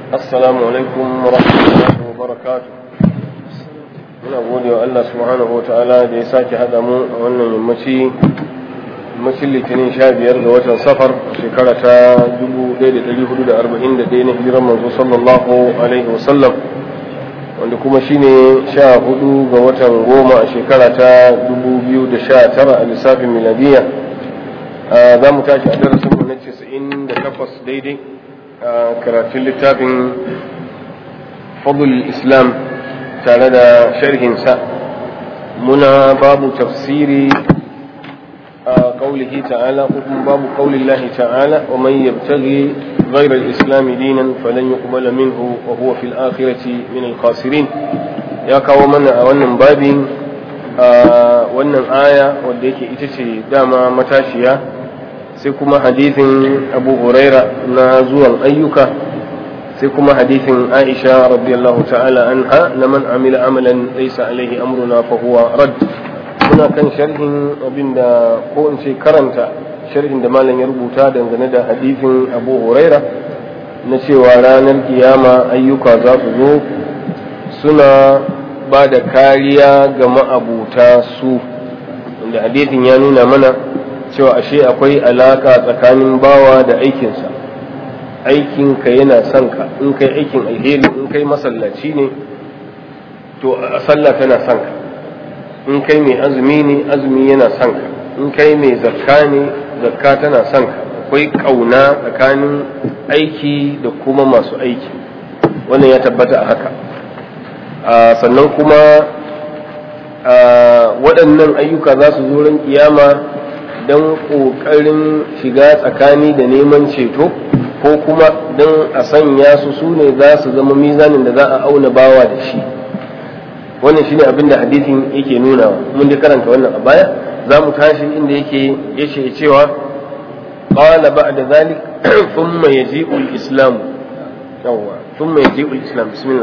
السلام عليكم ورحمة الله وبركاته muna gode wa Allah subhanahu wa ta'ala da ya sake haɗa mu a wannan yammaci yammacin litinin sha biyar ga watan safar shekara ta 1441 na hijiran manzo sallallahu alaihi wasallam wanda kuma shine sha hudu ga watan goma a shekara ta 2019 a lissafin miladiya za mu tashi a darasin mu na 98 daidai a karatun littafin fadl islam tare da sharhinsa muna babu tafsiri a kaulihi ta'ala ko kuma babu kaulillahi ta'ala wa man yabtaghi ghayra al-islam dinan falan yuqbala minhu wa huwa fil akhirati min al-khasirin ya kawo mana a wannan babin a wannan aya wanda yake ita ce dama matashiya sai kuma hadithin abu huraira na zuwan ayyuka sai kuma hadithin aisha radiyallahu ta'ala anha na man amila amalan laysa alaihi amruna fa huwa rad muna kan sharhin abinda ko in ce karanta sharhin da malam ya rubuta dangane da hadithin abu huraira na cewa ranar kiyama ayyuka za su zo suna ba da kariya ga ma'abuta su inda hadithin ya nuna mana cewa ashe akwai alaka tsakanin bawa da aikinsa aikinka yana son ka in kai aikin alheri in kai masallaci ne to a sallah tana son ka in kai mai azumi ne azumi yana son ka in kai mai zakka ne zakka tana son ka akwai kauna tsakanin aiki da kuma masu aiki wannan ya tabbata a haka sannan kuma waɗannan ayyuka za su zo ran kiyama don ƙoƙarin shiga tsakani da neman ceto ko kuma don a sanya su su ne za su zama mizanin da za a auna bawa da shi wannan shine abin da hadisin yake nuna mun dai karanta wannan a baya za mu tashi inda yake yace cewa qala ba'da zalik thumma yaji'u al-islam yawwa thumma yaji'u al-islam bismillah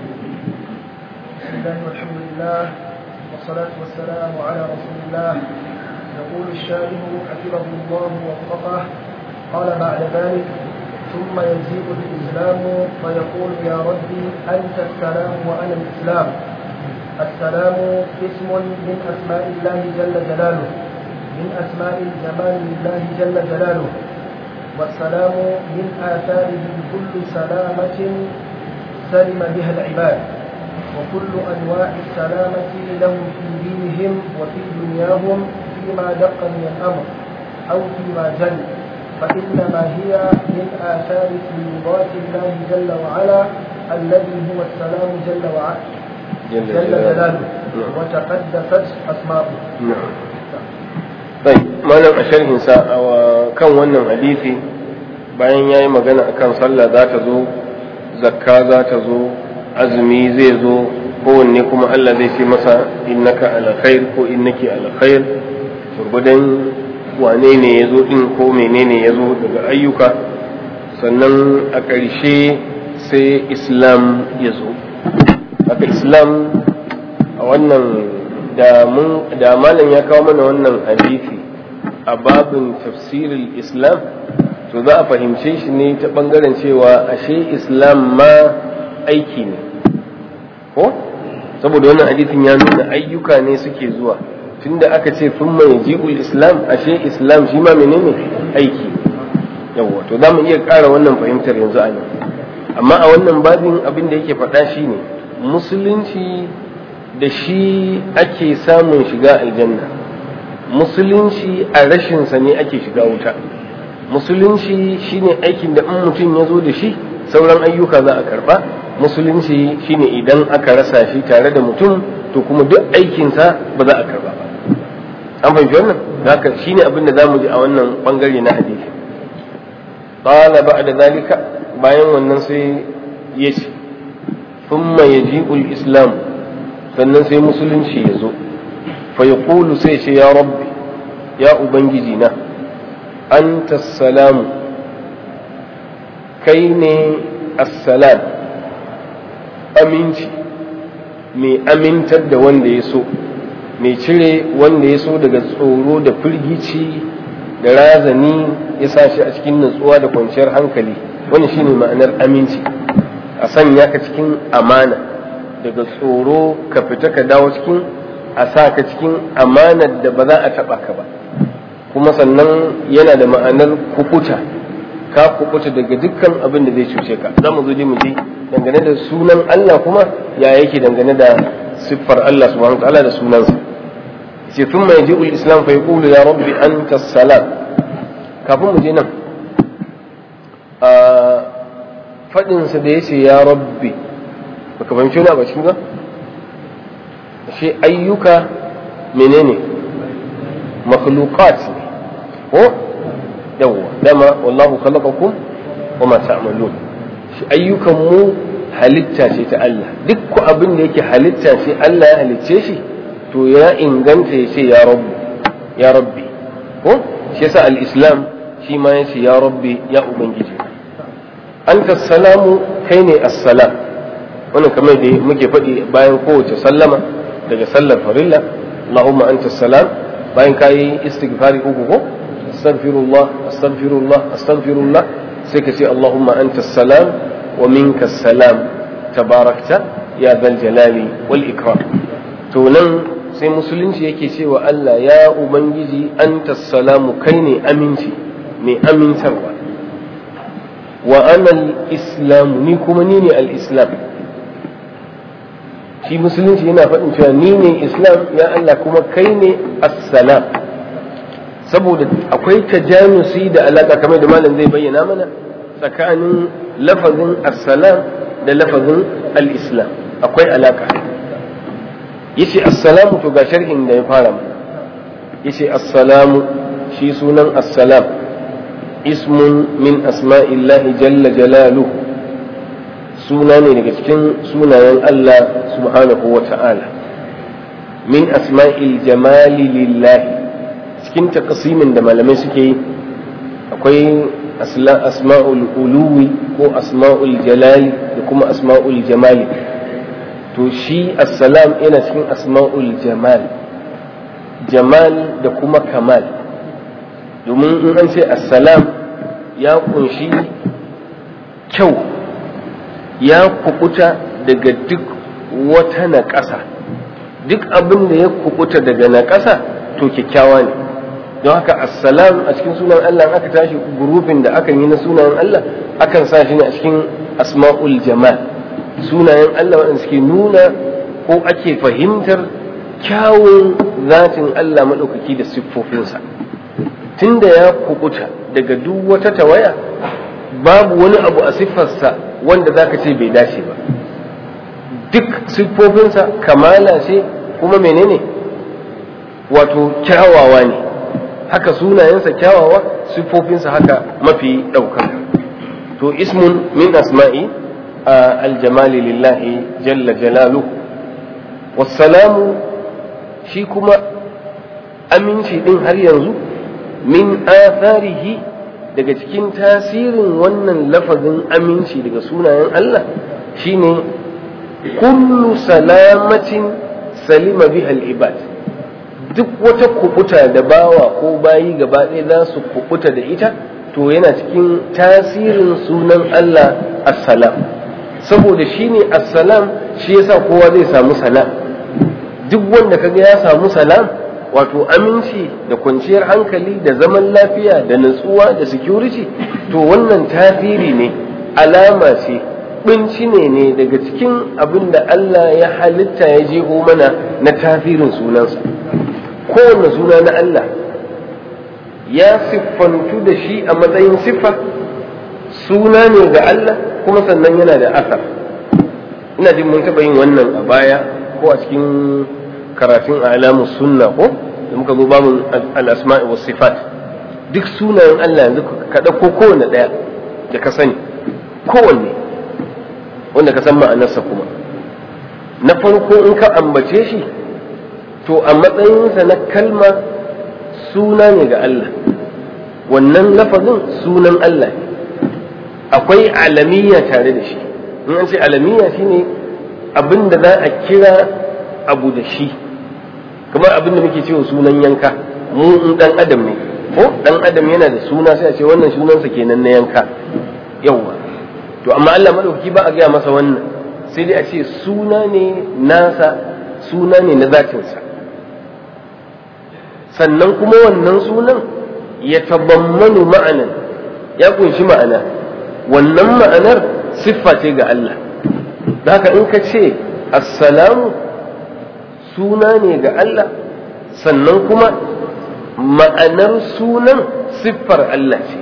alhamdulillah والصلاة والسلام على رسول الله يقول الشارح حفظه الله ووفقه قال بعد ذلك ثم يجيء الإسلام فيقول يا ربي أنت السلام وأنا الإسلام السلام اسم من أسماء الله جل جلاله من أسماء الجمال لله جل جلاله والسلام من آثاره كل سلامة سلم بها العباد وكل أنواع السلامة لهم في دينهم وفي دنياهم فيما دق من الأمر أو فيما جل فإنما هي من آثار سيوبات الله جل وعلا الذي هو السلام جل وعلا جل, جل جلاله وتقدست أسماؤه نعم طيب malam a sharhinsa a kan wannan hadisi bayan ya yi magana akan sallah za ta zo zakka za ta zo azumi zai zo kowanne kuma Allah zai ce masa innaka ala khair ko innaki ala khair gurgudan wane ne ya zo ɗin ko menene ya zo daga ayyuka sannan a ƙarshe sai islam ya zo haka islam a wannan da malam ya kawo mana wannan hadisi a babin tafsirin islam to za a fahimce shi ne ta ɓangaren cewa ashe islam ma aiki ne ko saboda wannan hadisin ya nuna ayyuka ne suke zuwa tunda aka ce sun mai ji'ul islam ashe islam shi ma menene aiki yawwa to za mu iya ƙara wannan fahimtar yanzu a nan amma a wannan babin abin da yake faɗa shi ne musulunci da shi ake samun shiga aljanna musulunci a rashinsa ne ake shiga wuta musulunci shine aikin da in mutum ya zo da shi sauran ayyuka za a karba musulunci shine idan aka rasa shi tare da mutum to kuma duk aikinsa ba za a karba ba an fahimci wannan haka shine abin da zamu ji a wannan bangare na hadisi qala ba'da zalika bayan wannan sai ya ce thumma yaji'ul islam sannan sai musulunci ya zo fa yaqulu sai ce ya rabbi ya ubangiji na anta salamu kai ne assalam aminci mai amintar da wanda ya so mai cire wanda ya so daga tsoro da firgici da razani ya sa shi a cikin natsuwa da kwanciyar hankali wani shine ma'anar aminci a sanya ka cikin amana daga tsoro ka fita ka dawo cikin a sa ka cikin amanar da ba za a taɓa ka ba kuma sannan yana da ma'anar kukuta ka kukuta daga dukkan abin da zai cuce ka za mu zo mu ji dangane da sunan Allah kuma ya yake dangane da siffar Allah subhanahu ta'ala da sunansa ce thumma yaji'u al-islam fa yaqulu ya rabbi anta salam kafin mu je nan a fadin sa da yace ya rabbi baka fahimci wani a cikin ba shi ayyuka menene makhluqat ko yawwa dama wallahu khalaqakum wama ta'malun shi ayyukan mu halitta ce ta Allah duk ku abin da yake halitta ce Allah ya halicce shi to ya inganta ya ce ya rabbi ya rabbi ko shi yasa al-islam shi ma ya ce ya rabbi ya ubangiji anta salamu kai ne assalam wannan kamar da muke faɗi bayan kowace sallama daga sallar farilla Allahumma anta salam bayan kayi istighfari uku ko astaghfirullah astaghfirullah astaghfirullah sai ka ce Allahumma anta salam wa minka salam tabarakta ya zal jalali wal ikram to nan sai musulunci yake cewa Allah ya ubangiji anta salamu kai ne aminci mai amintarwa wa ana al-islam ni kuma ni ne al-islam shi musulunci yana faɗin cewa ni ne islam ya Allah kuma kai ne assalam saboda akwai tajanusi da alaƙa kamar da malam zai bayyana mana tsakanin lafazin assalam da lafazin al-islam akwai alaƙa yace assalamu to ga sharhin da ya fara mana yace assalamu shi sunan assalam ismun min asma'illahi jalla jalaluhu suna ne daga cikin sunayen Allah subhanahu wa ta'ala min asma'il jamali lillahi cikin takasimin da malamai suke yi akwai asma'ul uluwi ko asma'ul jalali da kuma asma'ul jamali to shi assalam yana cikin asma'ul jamal jamal da kuma kamal domin in an ce assalam ya kunshi kyau ya kukuta daga duk wata naƙasa duk abin da ya kukuta daga naƙasa to kyakkyawa ne don haka assalam a cikin sunan Allah aka tashi gurufin da akan yi na sunayen Allah akan sa shi ne a cikin asma'ul jamal sunayen Allah waɗanda suke nuna ko ake fahimtar kyawun zatin Allah maɗaukaki da siffofinsa tunda ya kukuta daga duk wata tawaya babu wani abu a siffarsa wanda za ka ce bai dace ba duk siffofinsa kamala ce kuma menene wato kyawawa ne haka sunayensa kyawawa siffofinsa haka mafi ɗaukaka to ismun min asma'i aljamali lillahi jalla jalalu wassalamu shi kuma aminci ɗin har yanzu min atharihi daga cikin tasirin wannan lafazin aminci daga sunayen Allah shine kullu salamatin salima biha al-ibad duk wata kubuta da bawa ko bayi gaba ɗaya za su kubuta da ita to yana cikin tasirin sunan Allah assalam saboda shine assalam shi yasa kowa zai samu salam duk wanda kaga ya samu salam wato aminci da kwanciyar hankali da zaman lafiya da natsuwa da security to wannan tasiri ne alama ce binci ne ne daga cikin abin da Allah ya halitta ya jeho mana na tasirin sunansa kowane suna na Allah ya siffantu da shi a matsayin siffa suna ne ga Allah kuma sannan yana da asar ina jin mun taɓa yin wannan a baya ko a cikin karatun alamun sunna ko da muka zo bamu al-asma'i was sifat duk sunayen Allah yanzu ka dauko kowanne daya da ka sani kowanne wanda ka san ma'anarsa kuma na farko in ka ambace shi to a matsayinsa na kalma suna ne ga Allah wannan lafazin sunan Allah ne akwai alamiya tare da shi in an ce alamiya shine abin da za a kira abu da shi kamar abin da muke cewa sunan yanka mu in dan adam ne ko dan adam yana da suna sai a ce wannan sunansa kenan na yanka yawa to amma Allah madaukaki ba a gaya masa wannan sai dai a ce suna ne nasa suna ne na zatinsa sannan kuma wannan sunan ya tabammanu ma'anan ya kunshi ma'ana wannan ma'anar siffa ce ga Allah da haka in ka ce assalamu suna ne ga Allah sannan kuma ma'anar sunan siffar Allah ce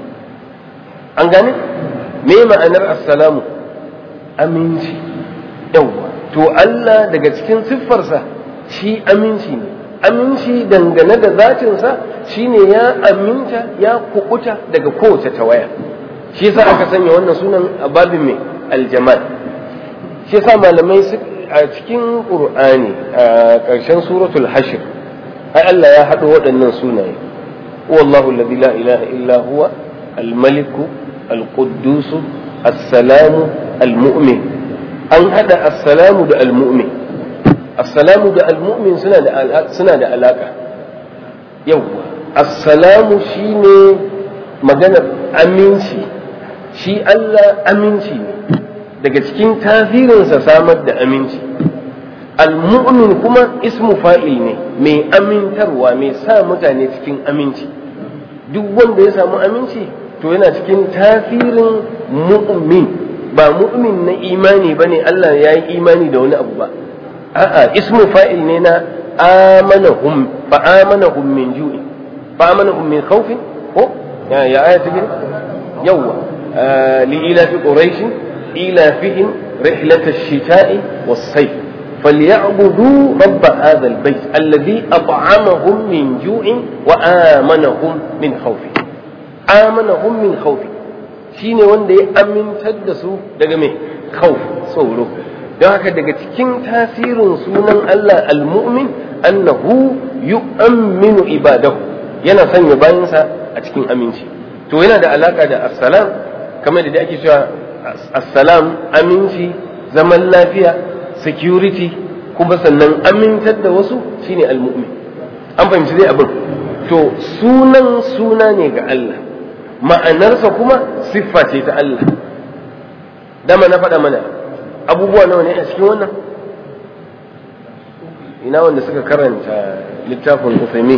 an gane me ma'anar assalamu aminci yawwa to Allah daga cikin siffarsa shi aminci ne aminci dangane da zatinsa shine ya aminta ya kukuta daga kowace tawaya shi yasa aka sanya wannan sunan a babin mai aljamal shi yasa malamai a cikin qur'ani a ƙarshen suratul hashr ai Allah ya haɗo waɗannan sunaye wallahu alladhi la ilaha illa huwa al-malik al-quddus as-salamu al-mu'min an haɗa as-salamu da al-mu'min assalamu da almu'min suna da suna da alaka yawwa assalamu shine maganar aminci shi Allah aminci ne daga cikin tasirinsa samar da aminci almu'min kuma ismu fa'il ne mai amintarwa mai sa mutane cikin aminci duk wanda ya samu aminci to yana cikin tasirin mu'min ba mu'min na imani bane Allah ya yi imani da wani abu ba a'a ismu fa'il ne na amanahum fa amanahum min ju'i fa amanahum min khawfin ko ya ya aya ta gani yawa li ila fi quraish ila fihim rihlat ash-shita'i was-sayf فليعبدوا رب هذا البيت الذي أطعمهم من جوع وآمنهم من خوف آمنهم من خوف shine wanda ya amintar da su daga mai khawf tsoro don haka daga cikin tasirin sunan Allah al-mu'min annahu yu'minu ibadahu yana sanya bayansa a cikin aminci to yana da alaka da assalam kamar da ake cewa assalam aminci zaman lafiya security kuma sannan amintar da wasu shine al-mu'min an fahimci dai abin to sunan suna ne ga Allah ma'anarsa kuma siffa ce ta Allah dama na faɗa mana abubuwa nawa ne a cikin wannan ina wanda suka karanta littafin Uthaymin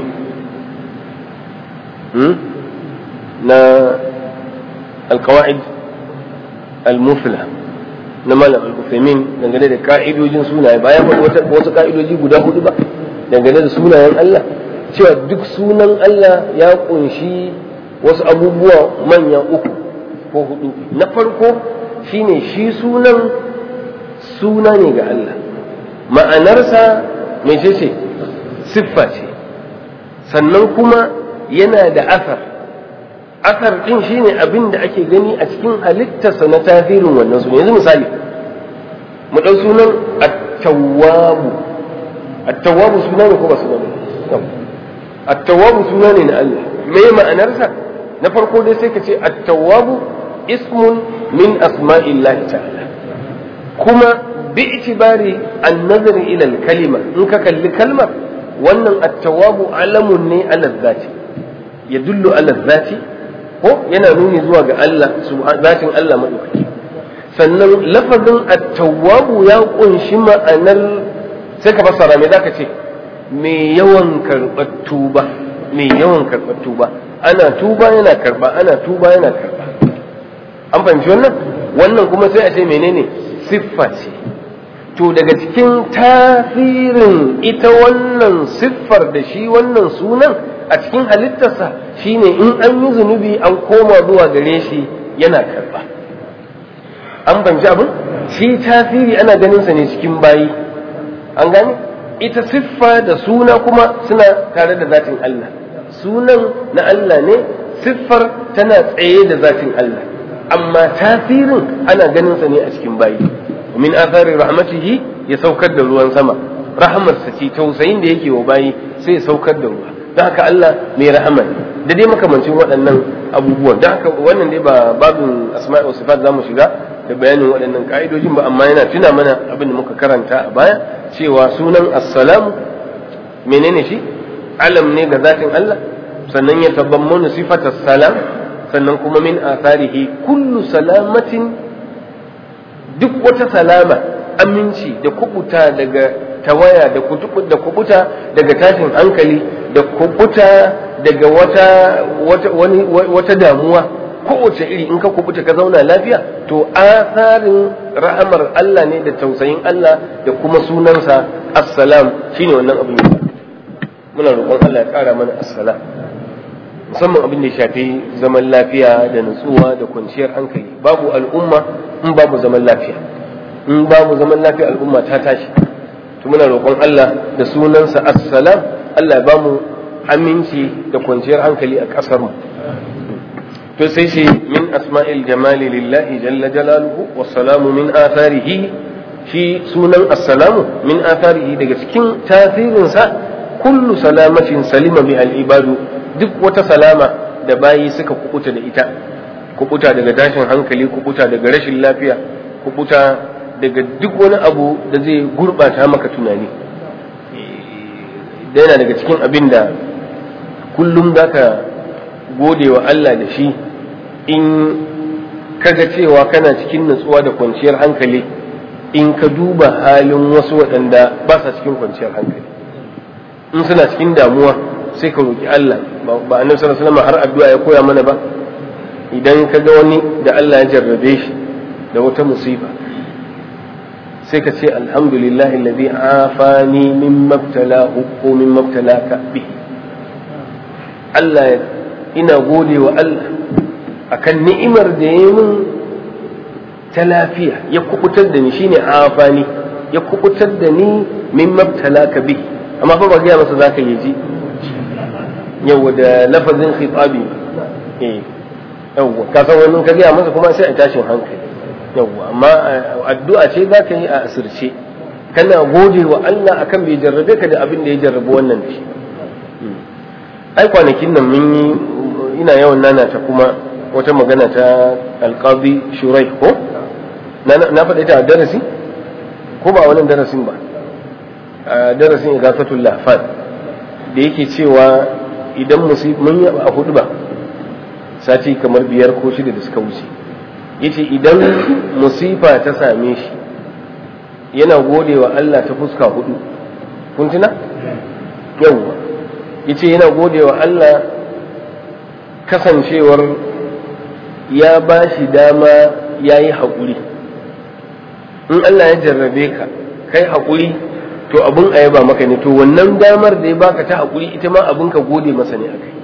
na alkawa'id al-mufla na malam al-Uthaymin dangane da ka'idojin sunaye bayan wasu ka'idoji guda hudu ba dangane da sunayen Allah cewa duk sunan Allah ya kunshi wasu abubuwa manya uku ko hudu na farko shine shi sunan suna ne ga Allah ma'anarsa mai ce siffa ce sannan kuma yana da asar asar din shine abin da ake gani a cikin halittarsa na tasirin wannan suna yanzu misali mu ɗau sunan at-tawwabu at-tawwabu suna ne ko ba suna ne at-tawwabu suna ne na Allah me ma'anarsa na farko dai sai ka ce at-tawwabu ismun min asma'illahi ta'ala kuma bi itibari an-nazari ila al-kalima in ka kalli kalmar wannan at-tawwabu alamun ne ala zati yadullu ala zati ko yana nuni zuwa ga Allah zatin Allah madaukaki sannan lafazin at-tawwabu ya kunshi ma'anar sai ka fassara me zaka ce me yawan karɓar tuba me yawan karɓar tuba ana tuba yana karɓa ana tuba yana karɓa an fahimci wannan wannan kuma sai a ce menene siffa ce to daga cikin tasirin ita wannan siffar da shi wannan sunan a cikin halittarsa shine in an yi zunubi an koma zuwa gare shi yana karɓa an fahimci abin shi tasiri ana ganin sa ne cikin bayi an gane ita siffa da suna kuma suna tare da zatin Allah sunan na Allah ne siffar tana tsaye da zatin Allah amma tasirin ana ganin sa ne a cikin bayi min athari rahmatihi ya saukar da ruwan sama rahamarsa ce tausayin da yake wa bayi sai ya saukar da ruwa don haka Allah mai rahama ne da dai makamancin waɗannan abubuwan don haka wannan dai ba babin asma'i wa sifat zamu shiga da bayanin waɗannan ka'idojin ba amma yana tuna mana abin da muka karanta a baya cewa sunan assalamu menene shi alam ne ga zatin Allah sannan ya tabammanu sifatar salam sannan kuma min atharihi kullu salamatin duk wata salama aminci da kubuta daga tawaya da da kubuta daga tashin hankali da kubuta daga wata wata wani wata damuwa kowace iri in ka kubuta ka zauna lafiya to asarin rahamar Allah ne da tausayin Allah da kuma sunansa assalam shine wannan abin da muna roƙon Allah ya ƙara mana assalam musamman abin da ya shafi zaman lafiya da nutsuwa da kwanciyar hankali babu al'umma in babu zaman lafiya in babu zaman lafiya al'umma ta tashi to muna roƙon Allah da sunansa assalam Allah ya bamu aminci da kwanciyar hankali a ƙasar mu to sai shi min asma'il jamali lillahi jalla jalaluhu wassalamu min atharihi shi sunan assalamu min atharihi daga cikin tasirinsa kullu salamatin salima bi al-ibadu duk wata salama da bayi suka kubuta da ita kubuta daga tashin hankali kubuta daga rashin lafiya kubuta daga duk wani abu da zai gurbata maka tunani da yana daga cikin abin da kullum za ka gode wa Allah da shi in kaga cewa kana cikin nutsuwa da kwanciyar hankali in ka duba halin wasu waɗanda ba sa cikin kwanciyar hankali in suna cikin damuwa sai ka roƙi Allah ba annabi sallallahu alaihi wasallam har addu'a ya koya mana ba idan ka ga wani da Allah ya jarrabe shi da wata musiba sai ka ce alhamdulillah alladhi afani mimma ibtalahu ko mimma ibtalaka bi Allah ina gode wa Allah akan ni'imar da ya min ta lafiya ya kubutar da ni shine afani ya kubutar da ni mimma ibtalaka bi amma fa ba ga masa zaka yi ji yawa da lafazin khitabi eh yawa ka san wani ka gaya masa kuma sai a tashin hankali yawa amma addu'a ce za ka yi a asirce kana gode wa Allah akan bai jarrabe ka da abin da ya jarrabu wannan da shi ai kwanakin nan mun yi ina yawan nana ta kuma wata magana ta alqabi shurai ko na faɗa ta a darasi ko ba wannan darasin ba a darasin igafatul lahfan da yake cewa idan mun yi a hudu ba sati kamar biyar ko shida da suka wuce yace idan musifa ta same shi yana gode wa Allah ta fuska hudu kun tuna yawwa yace yana gode wa Allah kasancewar ya ba shi dama ya yi haƙuri in Allah ya jarrabe ka kai haƙuri to abin a yaba maka ne to wannan damar da ya baka ta haƙuri ita ma abin ka gode masa ne akai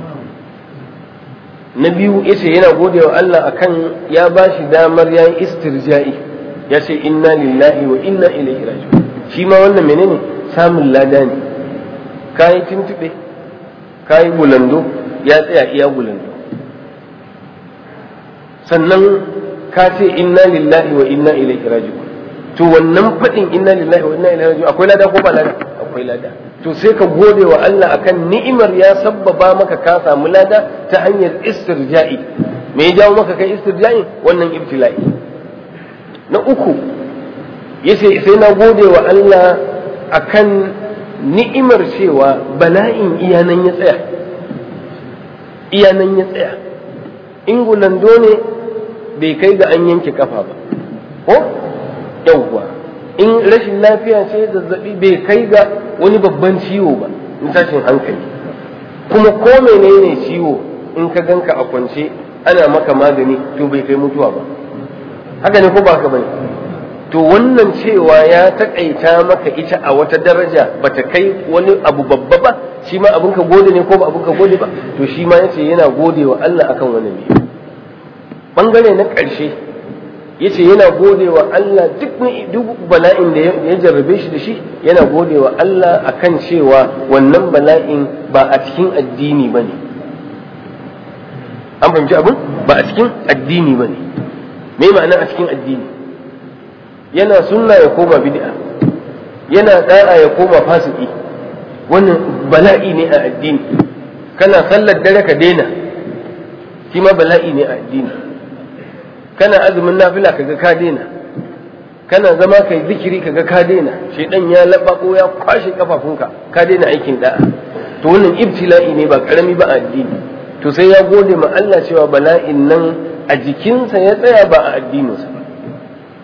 na biyu yace yana gode wa Allah akan ya ba shi damar ya yi istirja'i ya ce inna lillahi wa inna ilaihi raji'un shi ma wannan menene samun lada ne kayi tuntube kayi bulando ya tsaya iya bulando sannan ka ce inna lillahi wa inna ilaihi raji'un to wannan faɗin inna lillahi wa inna ilaihi raji'un akwai lada ko ba lada akwai lada to sai ka gode wa Allah akan ni'imar ya sabbaba maka ka samu lada ta hanyar istirja'i me ya jawo maka kai istirja'i wannan ibtila'i na uku yace sai na gode wa Allah akan ni'imar cewa bala'in iyanan ya tsaya iyanan ya tsaya in gulando ne bai kai ga an yanke kafa ba ko yawwa in rashin lafiya ce zazzabi bai kai ga wani babban ciwo ba in tashin hankali kuma ko menene ciwo in ka ganka a kwance ana maka magani to bai kai mutuwa ba haka ne ko ba haka bane to wannan cewa ya takaita maka ita a wata daraja bata kai wani abu babba ba shi ma abin ka gode ne ko ba abin ka gode ba to shi ma yace yana gode wa Allah akan wannan ne bangare na ƙarshe yace yana gode wa Allah duk duk bala'in da ya jarrabe shi da shi yana gode wa Allah akan cewa wannan bala'in ba a cikin addini bane an fahimci abin ba a cikin addini bane me ma'ana a cikin addini yana sunna ya koma bid'a yana da'a ya koma fasiki wannan bala'i ne a addini kana sallar dare ka daina shi ma bala'i ne a addini kana azumin nafila kaga ka daina kana zama kai zikiri kaga ka daina shedan ya labako ya kwashe kafafunka ka daina aikin da'a to wannan ibtila'i ne ba karami ba a addini to sai ya gode ma Allah cewa bala'in nan a jikinsa ya tsaya ba a addininsa ba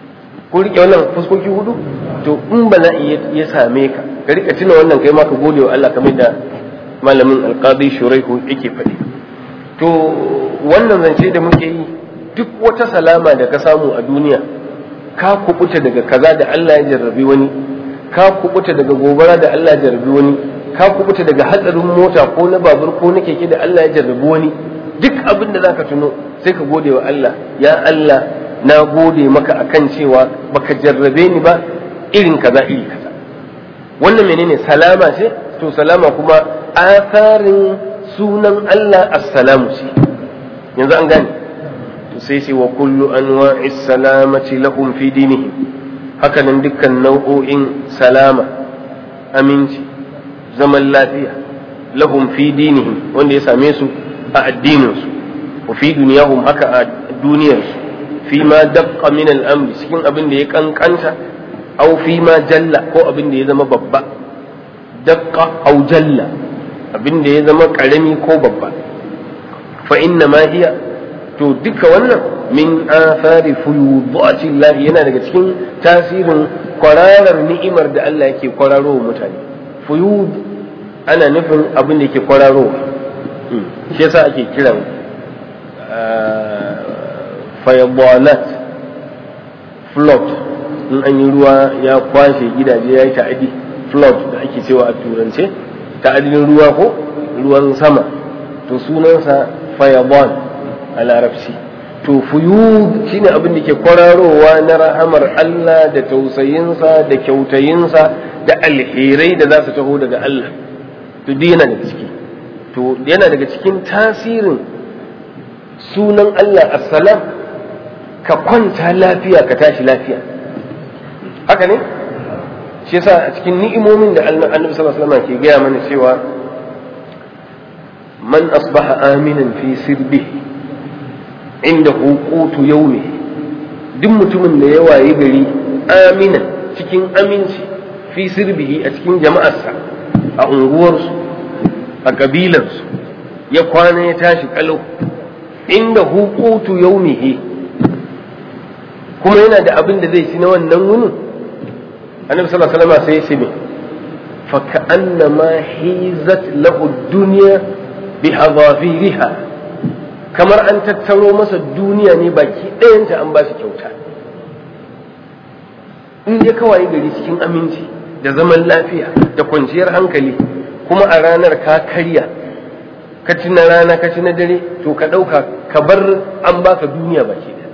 ko rike wannan fuskoki hudu to in bala'i ya same ka ka rika tuna wannan kai ma ka gode wa Allah kamar da malamin alqadi shuraihu yake faɗi to wannan zance da muke yi duk wata salama da ka samu a duniya ka kubuta daga kaza da Allah ya jarrabi wani ka kubuta daga gobara da Allah ya jarrabi wani ka kubuta daga hatsarin mota ko na babur ko na keke da Allah ya jarrabi wani duk abin da zaka tuno sai ka gode wa Allah ya Allah na gode maka akan cewa baka jarrabe ni ba irin kaza iri kaza wannan menene salama ce to salama kuma asarin sunan Allah assalamu ce yanzu an gane to sai ce wa kullu anwa'i salamati lahum fi dinihim haka nan dukkan nau'o'in salama aminci zaman lafiya lahum fi dinihim wanda ya same su a addininsu wa fi duniyahum haka a duniyarsu fi ma daqqa min al-amri cikin abin da ya kankanta aw fi ma jalla ko abin da ya zama babba daqqa aw jalla abin da ya zama karami ko babba fa inna ma hiya to duka wannan min athari fuyudati Allah yana daga cikin tasirin kwararar ni'imar da Allah yake kwararo wa mutane fuyud ana nufin abin da yake kwararo shi yasa ake kiran fayabanat flood in an yi ruwa ya kwashe gidaje ya yi ta'adi flood da ake cewa a turance ta'adin ruwa ko ruwan sama to sunansa fayaban a larabci to fuyud shine abin da ke kwararowa na rahamar Allah da tausayinsa da kyautayinsa da alherai da za su taho daga Allah to duk yana daga ciki to yana daga cikin tasirin sunan Allah assalam ka kwanta lafiya ka tashi lafiya haka ne shi yasa a cikin ni'imomin da annabi sallallahu alaihi wasallam ke gaya mana cewa man asbaha aminan fi sirbihi inda hukutu yaumi duk mutumin da ya wayi gari aminan cikin aminci fi sirbihi a cikin jama'arsa a unguwarsu a kabilarsu ya kwana ya tashi kalau inda hukutu yaumihi kuma yana da abin da zai ci na wannan wunin annabi sallallahu alaihi wasallam sai ya ce me fa ka'annama hizat lahu dunya bi hadafiriha kamar an tattaro masa duniya ne baki ɗayanta an ba shi kyauta in ya kawai gari cikin aminci da zaman lafiya da kwanciyar hankali kuma a ranar ka karya ka ci na rana ka ci na dare to ka ɗauka ka bar an baka duniya baki ɗaya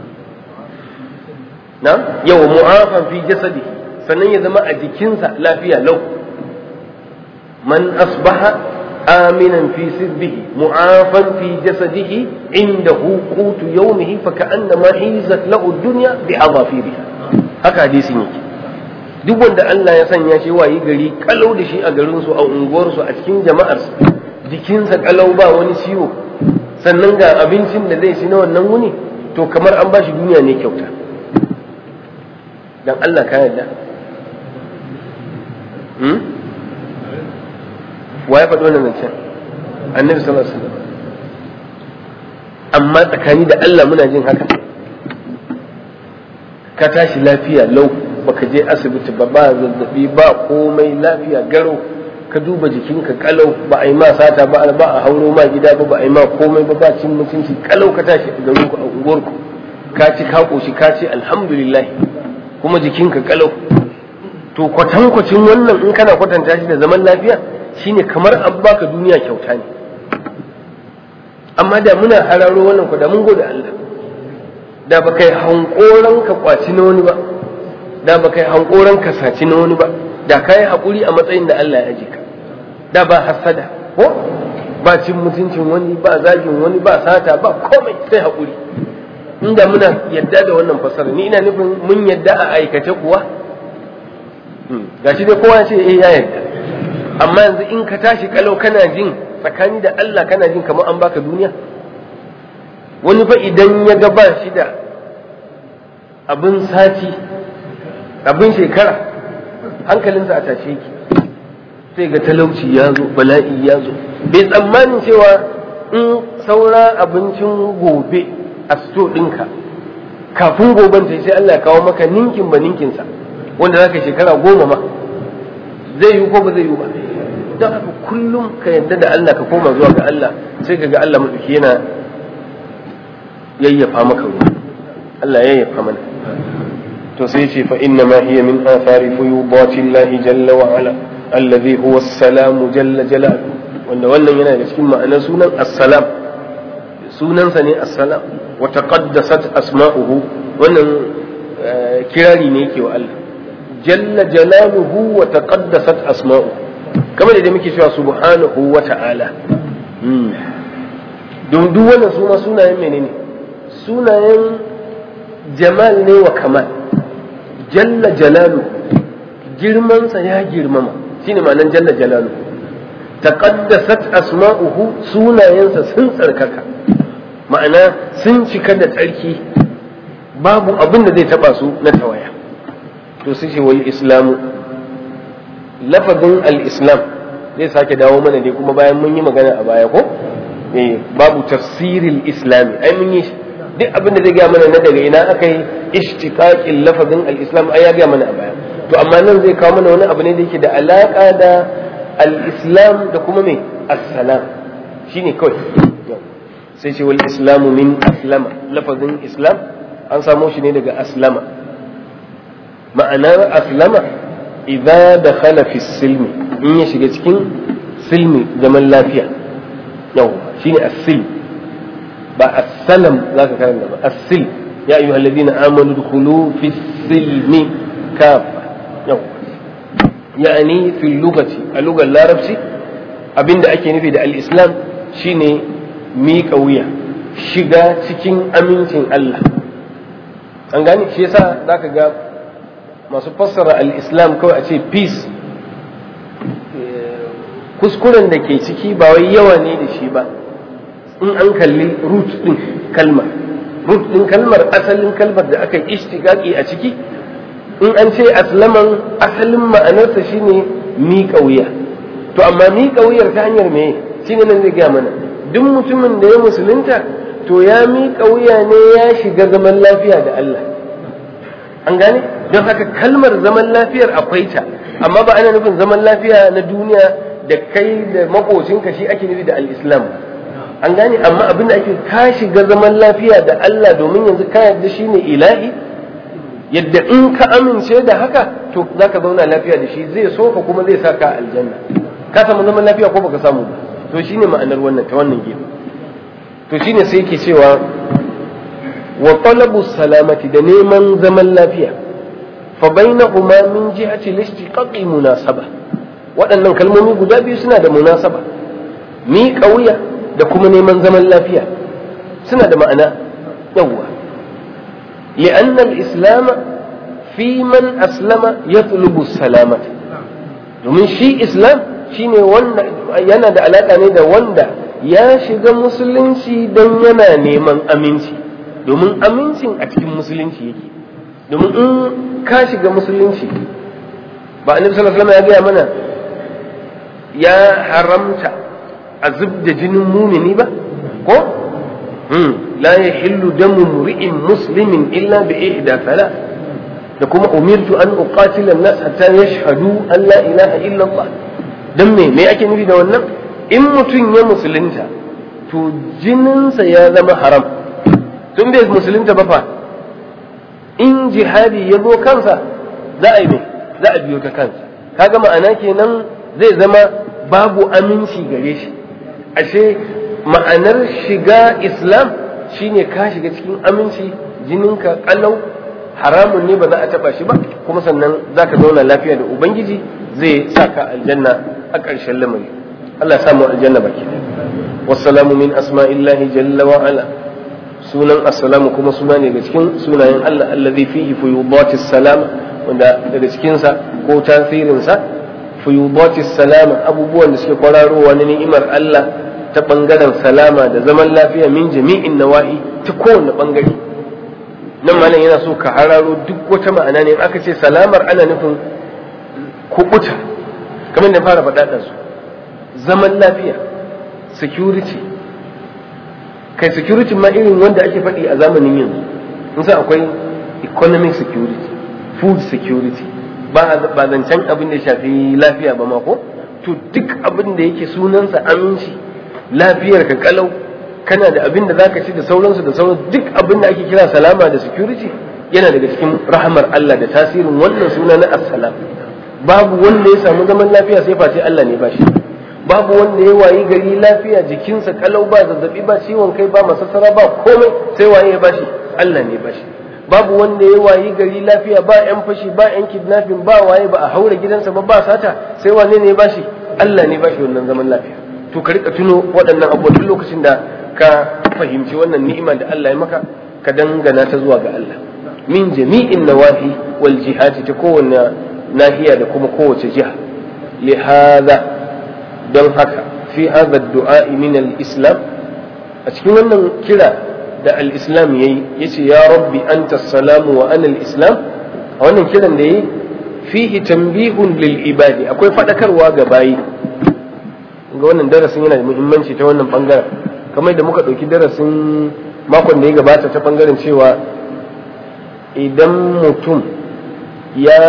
na yau mu'afan fi jasadi sannan ya zama a jikinsa lafiya lau man asbaha آمنا في سربه معافا في جسده عنده قوت يومه فكأنما حيزت له الدنيا بأظافيرها haka hadisin yake duk wanda Allah ya sanya shi wayi gari kalau da shi a garin su a unguwar su a cikin jama'ar su jikinsa kalau ba wani ciwo sannan ga abincin da zai ci na wannan wuni to kamar an bashi duniya ne kyauta dan Allah ka yarda wa ya faɗi wannan zancen annabi sallallahu alaihi wasallam amma tsakani da Allah muna jin haka ka tashi lafiya lau baka je asibiti ba ba zazzabi ba komai lafiya garo ka duba jikinka kalau ba a yi ma sata ba ba a hauro ma gida ba ba a yi ma komai ba ba cin mutunci kalau ka tashi a garin ku a unguwarku ka ci ka koshi ka ce alhamdulillah kuma jikinka kalau to kwatankwacin wannan in kana kwatanta shi da zaman lafiya shine kamar an baka duniya kyauta ne amma da muna hararo wannan ku da mun gode Allah da ba kai hankoran ka kwaci na wani ba da ba kai hankoran ka saci na wani ba da kai hakuri a matsayin da Allah ya aje ka da ba hasada ko ba cin mutuncin wani ba zagin wani ba sata ba komai sai hakuri inda muna yadda da wannan fasara ni ina nufin mun yadda a aikace kuwa gashi dai kowa ce eh ya yadda amma yanzu in ka tashi kalau kana jin tsakani da Allah kana jin kamar an baka duniya wani fa idan ya ga ba shi da abin sati abin shekara hankalinsa a tashe ki sai ga talauci ya zo bala'i ya zo bai tsammanin cewa in saura abincin gobe a sto ɗinka kafin goben ta sai Allah ya kawo maka ninkin ba ninkin sa wanda zaka shekara goma ma zai yi ko ba zai yi ba don haka kullum ka yadda da Allah ka koma zuwa ga Allah sai ka ga Allah maɗauki yana yayyafa maka ruwa Allah yayyafa mana to sai ce fa inna ma hiya min athari fuyudati Allah jalla wa ala alladhi huwa as-salam jalla jalaluhu wanda wannan yana da cikin ma'anar sunan as-salam sunansa ne as-salam wa taqaddasat asma'uhu wannan kirari ne yake wa Allah jalla jalaluhu wa taqaddasat asma'uhu kamar da muke cewa subhanahu wa ta'ala don duk wannan suna sunayen menene sunayen jamal ne wa kamal jalla jalalu girmansa ya girmama shine ma'anar jalla jalalu taqaddasat asma'uhu sunayensa sun tsarkaka ma'ana sun cika da tsarki babu abin da zai taba su na tawaya to sai ce wal islamu lafazin al-islam zai sake dawo mana dai kuma bayan mun yi magana a baya ko eh babu tafsiril islami ai mun yi duk abin da zai gaya mana na daga ina aka yi ishtiqaqin lafazin al-islam ai ya gaya mana a baya to amma nan zai kawo mana wani abu ne da yake da alaka da al-islam da kuma me assalam shine kawai sai ce wal islamu min aslama lafazin islam an samo shi ne daga aslama ma'anar aslama idza dakhala fi silmi in ya shiga cikin silmi zaman lafiya yau shine as-silm ba as-salam zaka karanta ba as-silm ya ayyuha alladhina amanu dukhulu fi silmi kafa yau yani fi lugati a lugar larabci abinda ake nufi da al-islam shine miƙa wuya shiga cikin amincin Allah an gane shi yasa zaka ga masu fassara al-islam kawai a ce peace kuskuren da ke ciki ba wai yawa ne da shi ba in an kalli root din kalmar root din kalmar asalin kalmar da aka yi ishtiqaqi a ciki in an ce aslaman asalin ma'anarsa shine miƙa wuya to amma miƙa wuyar ta hanyar me shine nan zai gaya mana duk mutumin da ya musulunta to ya miƙa wuya ne ya shiga zaman lafiya da Allah an gane don haka kalmar zaman lafiyar akwai ta amma ba ana nufin zaman lafiya na duniya da kai da makocinka shi ake nufi da al-islam an gane amma abin da ake ka shiga zaman lafiya da Allah domin yanzu ka yarda shi ne ilahi yadda in ka amince da haka to za ka zauna lafiya da shi zai so ka kuma zai sa ka aljanna ka samu zaman lafiya ko baka samu ba to shine ma'anar wannan ta wannan gefe to shine sai yake cewa wa talabu salamati da neman zaman lafiya fa bainahuma min jihati al-istiqaqi munasaba waɗannan kalmomi guda biyu suna da munasaba mi kauya da kuma neman zaman lafiya suna da ma'ana yawwa li'anna al-islam fi man aslama yatlubu salamata domin shi islam shine wanda yana da alaka ne da wanda ya shiga musulunci don yana neman aminci domin amincin a cikin musulunci yake domin in ka shiga musulunci ba annabi sallallahu alaihi ya gaya mana ya haramta a zub da jinin mumini ba ko la yahillu damu mri'in muslimin illa bi ihda thalath da kuma umirtu an uqatila an-nas hatta yashhadu an la ilaha illa Allah dan me me ake nufi da wannan in mutum ya musulunta to jininsa ya zama haram tun bai musulunta ba fa in jihadi ya zo kansa za a yi mai za a biyo ta kansa kaga ma'ana kenan zai zama babu aminci gare shi ashe ma'anar shiga islam shine ka shiga cikin aminci jininka kalau haramun ne ba za a taba shi ba kuma sannan za ka zauna lafiya da ubangiji zai sa ka aljanna a ƙarshen lamari Allah ya samu aljanna baki wassalamu min asma'illahi jalla wa ala sunan assalamu kuma suna ne daga cikin sunayen Allah allazi fihi fuyudatis salama wanda daga cikin sa ko tasirin sa fuyudatis salama abubuwan da suke kwararowa na ni'imar Allah ta bangaren salama da zaman lafiya min jami'in nawa'i ta kowane bangare nan malam yana so ka hararo duk wata ma'ana ne aka ce salamar ana nufin kubuta kamar da fara faɗaɗa su zaman lafiya security kai security ma irin wanda ake faɗi a zamanin yanzu in sai akwai economic security food security ba ba zancen abin da ya shafi lafiya ba ma ko to duk abin da yake sunansa aminci lafiyar ka kalau kana da abin da zaka ci da sauransu da sauransu duk abin da ake kira salama da security yana daga cikin rahamar Allah da tasirin wannan suna na assalam babu wanda ya samu zaman lafiya sai face Allah ne bashi babu wanda ya wayi gari lafiya jikinsa kalau ba zazzabi ba ciwon kai ba masassara ba komai sai waye ya bashi Allah ne bashi babu wanda ya wayi gari lafiya ba yan fashi ba yan kidnapping ba waye ba a haura gidansa ba ba sata sai wane ne ya bashi Allah ne bashi wannan zaman lafiya to ka rika tuno waɗannan abubuwa duk lokacin da ka fahimci wannan ni'ima da Allah ya maka ka dangana ta zuwa ga Allah min jami'in nawahi wal jihati ta kowanne nahiya da kuma kowace jiha li hadha don haka fi hadha du'a min al-islam a cikin wannan kira da al-islam yayi yace ya rabbi anta salamu wa ana al-islam a wannan kiran da yayi fihi tanbihun lil ibadi akwai fadakarwa ga bayi ga wannan darasin yana da muhimmanci ta wannan bangaren kamar da muka ɗauki darasin makon da ya gabata ta bangaren cewa idan mutum ya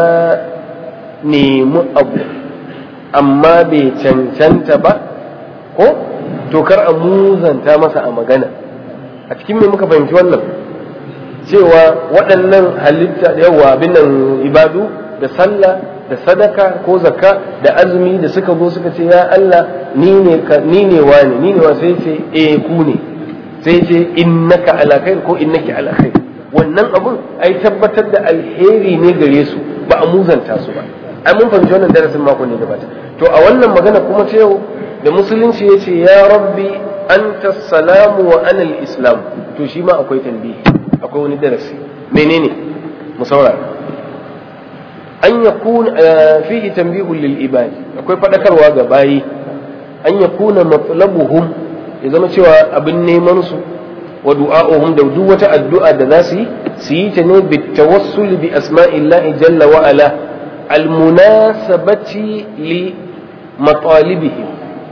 nemi abu amma bai cancanta ba ko to kar a muzanta masa a magana a cikin me muka fahimci wannan cewa waɗannan halitta da yawa abin nan ibadu da sallah da sadaka ko zakka da azumi da suka zo suka ce ya Allah ni ne ni ne wani ni ne wa sai ce eh ku ne sai ce innaka ala khair ko innaki ala khair wannan abun ai tabbatar da alheri ne gare su ba a muzanta su ba ai mun fahimci wannan darasin mako ne gabata to a wannan magana kuma ta yau da musulunci ya ce ya rabbi anta salamu wa ana islam to shi ma akwai tambihi akwai wani darasi menene mu saurara an yakun fihi tanbihun lil ibadi akwai fadakarwa ga bayi an yakuna matlabuhum ya zama cewa abin neman su wa du'a'uhum da duk wata addu'a da za su yi su yi ta ne bi tawassul bi asma'illahi jalla wa ala al munasabati li matalibihim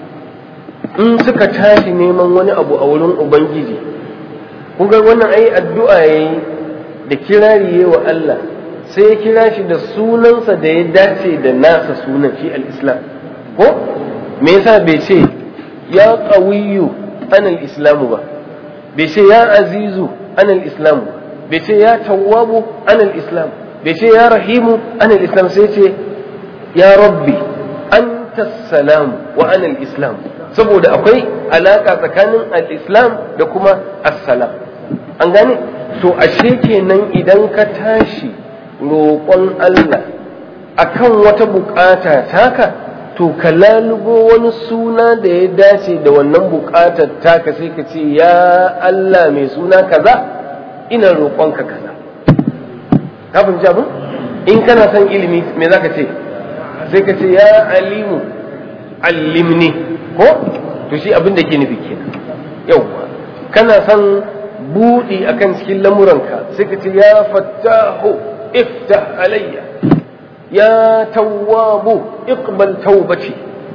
in suka tashi neman wani abu a wurin ubangiji kun ga wannan ai addu'a yayi da kirari wa Allah sai ya kira shi da sunansa da ya dace da nasa sunan shi al-islam ko me yasa bai ce ya qawiyyu ana al-islamu ba bai ce ya azizu ana al-islamu bai ce ya tawwabu ana al-islam bai ce ya rahimu ana al-islam sai ce ya rabbi anta salam wa ana al-islam saboda akwai alaka tsakanin al-islam da kuma as-salam an gane to ashe kenan idan ka tashi roƙon Allah akan wata bukata taka to ka lalubo wani suna da ya dace da wannan bukatar taka sai ka ce ya Allah mai suna kaza ina roƙonka kaza ka fahimci abin in kana son ilimi me za ka ce sai ka ce ya alimu allimni ko to shi abin da ke nufi kenan yau kana son buɗi akan cikin lamuranka sai ka ce ya fattahu افتح علي يا تواب اقبل توبتي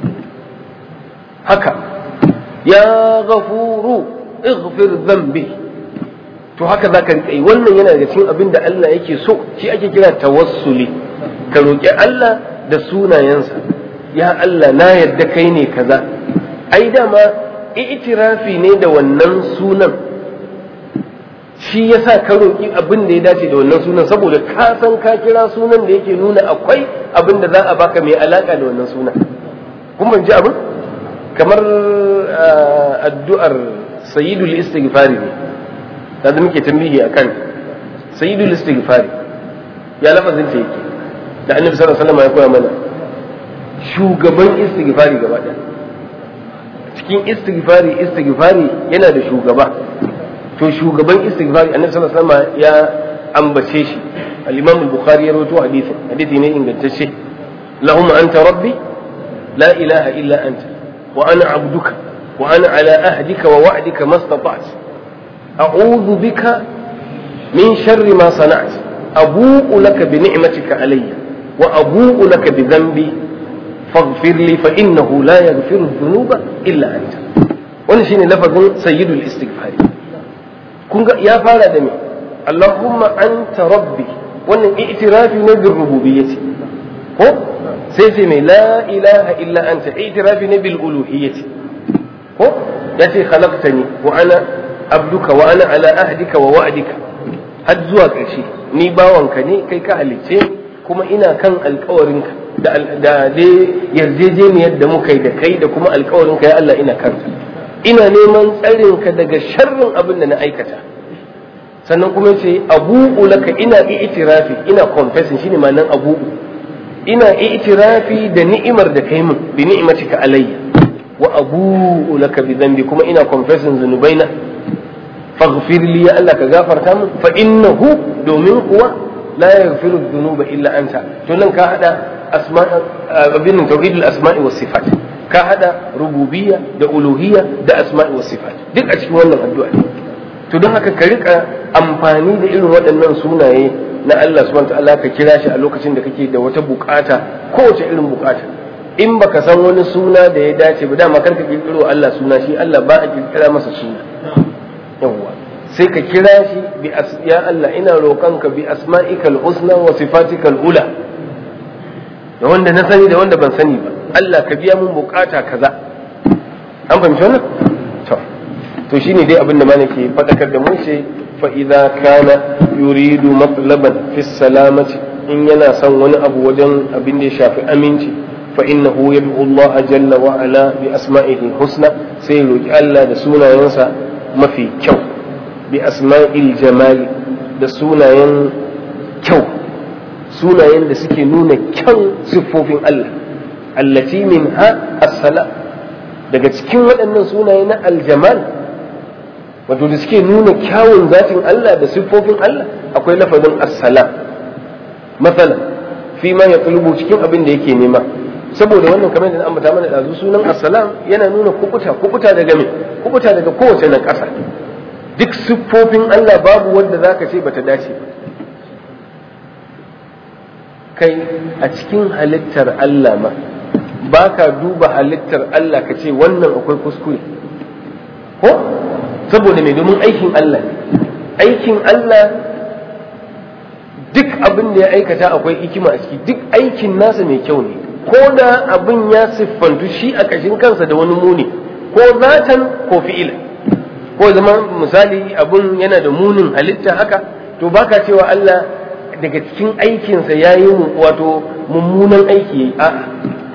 هكا يا غفور اغفر ذنبي to haka za ka riƙa wannan yana daga cikin abin da Allah yake so shi ake kira tawassuli ka roƙi Allah da sunayensa ya Allah na yarda kai ne kaza ai dama itirafi ne da wannan sunan shi yasa ka roƙi abin da ya dace da wannan sunan saboda ka san ka kira sunan da yake nuna akwai abin da za a baka mai alaka da wannan sunan kun ban ji abin kamar addu'ar sayyidul istighfari ne da muke tambihi akan sayyidul istighfari ya lafazin ta yake da annabi sallallahu alaihi wasallam ya koya mana shugaban istighfari gaba ɗaya cikin istighfari istighfari yana da shugaba to shugaban istighfari annabi sallallahu alaihi wasallam ya ambace shi al-imam al-bukhari ya rawaito hadisin hadisi ne ingantacce lahumma anta rabbi la ilaha illa anta wa ana abduka wa ana ala ahdika wa wa'dika mastata'tu a'udhu bika min sharri ma sana'tu abu'u laka bi ni'matika alayya wa abu'u laka bi dhanbi faghfir li fa innahu la yaghfiru dhunuba illa anta wannan shine lafazin sayyidul istighfari kun ga ya fara da me Allahumma anta rabbi wannan i'tirafi ne bil rububiyyati ko sai ce mai la ilaha illa anta i'tirafi ne bil uluhiyyati ko yace khalaqtani wa ana abduka wa ana ala ahdika wa wa'dika har zuwa ƙarshe ni bawanka ne kai ka halicce kuma ina kan alkawarinka da da dai yarjejeniyar da muka yi da kai da kuma alkawarinka ya Allah ina kanta ina neman tsarinka daga sharrin abin da na aikata sannan kuma ce abu'u laka ina i'tirafi ina confessing shine ma'anar abu'u ina i'tirafi da ni'imar da kai min bi ni'matika alayya wa abu'u laka bi dhanbi kuma ina confessing zunubaina faghfir li ya Allah ka gafarta min fa innahu domin kuwa la yaghfiru dhunuba illa anta to nan ka hada asma' abin tauhidul asma'i was sifat ka hada rububiyya da uluhiyya da asma'i was sifat duk a cikin wannan addu'a to don haka ka rika amfani da irin waɗannan sunaye na Allah subhanahu ta'ala ka kira shi a lokacin da kake da wata bukata kowace irin bukata in baka san wani suna da ya dace ba dama kar ka kirkiro Allah suna shi Allah ba a kirkira masa suna yawwa sai ka kira shi bi ya Allah ina roƙonka bi asma'ikal husna wa sifatikal ula da wanda na sani da wanda ban sani ba Allah ka biya mun bukata kaza an fahimci wannan to to shine dai abin da mana ke faɗakar da mu ce fa idza kana yuridu matlaban fi salamati in yana son wani abu wajen abin da ya shafi aminci fa innahu yad'u Allah jalla wa ala bi asma'ihi husna sai roki Allah da sunayensa mafi kyau bi asma'il jamali da sunayen kyau sunayen da suke nuna kyan siffofin Allah allati minha as-salam daga cikin waɗannan sunaye na aljamal wato da suke nuna kyawun zatin Allah da siffofin Allah akwai lafazin assalam matsala fi ma ya tulubu cikin abin da yake nema saboda wannan kamar da ambata mana ɗazu sunan assalam yana nuna kubuta kubuta daga me kubuta daga kowace na ƙasa duk siffofin Allah babu wanda zaka ce bata dace ba kai a cikin halittar Allah ma ba ka duba halittar Allah ka ce wannan akwai kuskure ko saboda mai domin aikin Allah ne aikin Allah duk abin da ya aikata akwai hikima a ciki duk aikin nasa mai kyau ne ko da abin ya siffantu shi a kashin kansa da wani muni ko zatan ko fi'ila ko zama misali abin yana da munin halitta haka to baka cewa Allah daga cikin aikinsa ya yi wato mummunan aiki a'a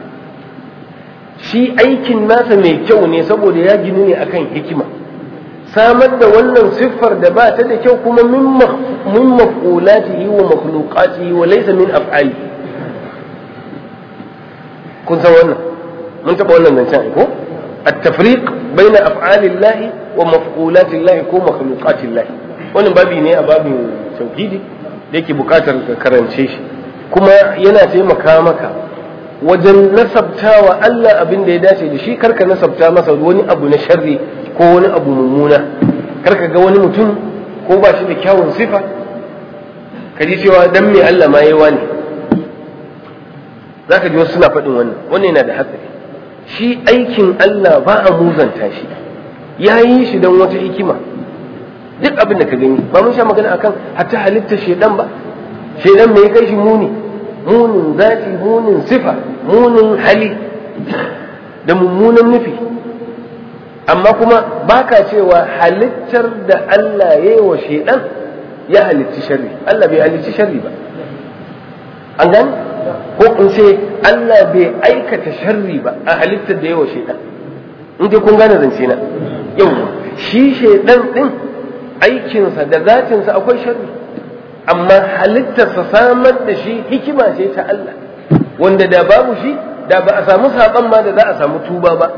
shi aikin nasa mai kyau ne saboda ya ginu ne akan hikima samar da wannan siffar da ba ta da kyau kuma min maf'ulatihi wa makhluqatihi wa laysa min af'ali kun san wannan mun taba wannan zancen ko at-tafriq baina af'alillahi wa maf'ulatillahi ko makhluqatillahi wannan babi ne a babin tauhidi da yake bukatar ka karance shi kuma yana taimaka maka wajen nasabtawa Allah abin da ya dace da shi karka nasabta masa wani abu na sharri ko wani abu mummuna karka ga wani mutum ko ba shi da kyawun sifa ka ji cewa dan me Allah ma yawa ne zaka ji wasu suna faɗin wannan wannan yana da hatsari shi aikin Allah ba a muzanta shi ya yi shi don wata hikima duk abin da ka gani ba mun sha magana akan hatta halitta shedan ba shedan me ya kai shi muni munin zati munin sifa munin hali da mummunan nufi amma kuma baka cewa halittar da Allah ya yi wa shedan ya halitti sharri Allah bai halitti sharri ba an gani ko in ce Allah bai aikata sharri ba a halittar da ya wa shedan in dai kun gane zance na yau shi shedan din aikinsa da zatinsa akwai sharri amma halittarsa samar da shi hikima ce ta Allah wanda da babu shi da ba a samu saɓon ma da za a samu tuba ba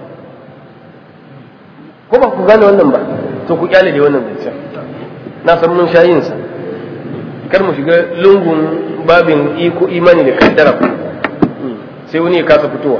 ko ba ku gane wannan ba to ku kyale da wannan zancen na san mun sha sa kar mu shiga lungun babin iko imani da kaddara sai wani ya kasa fitowa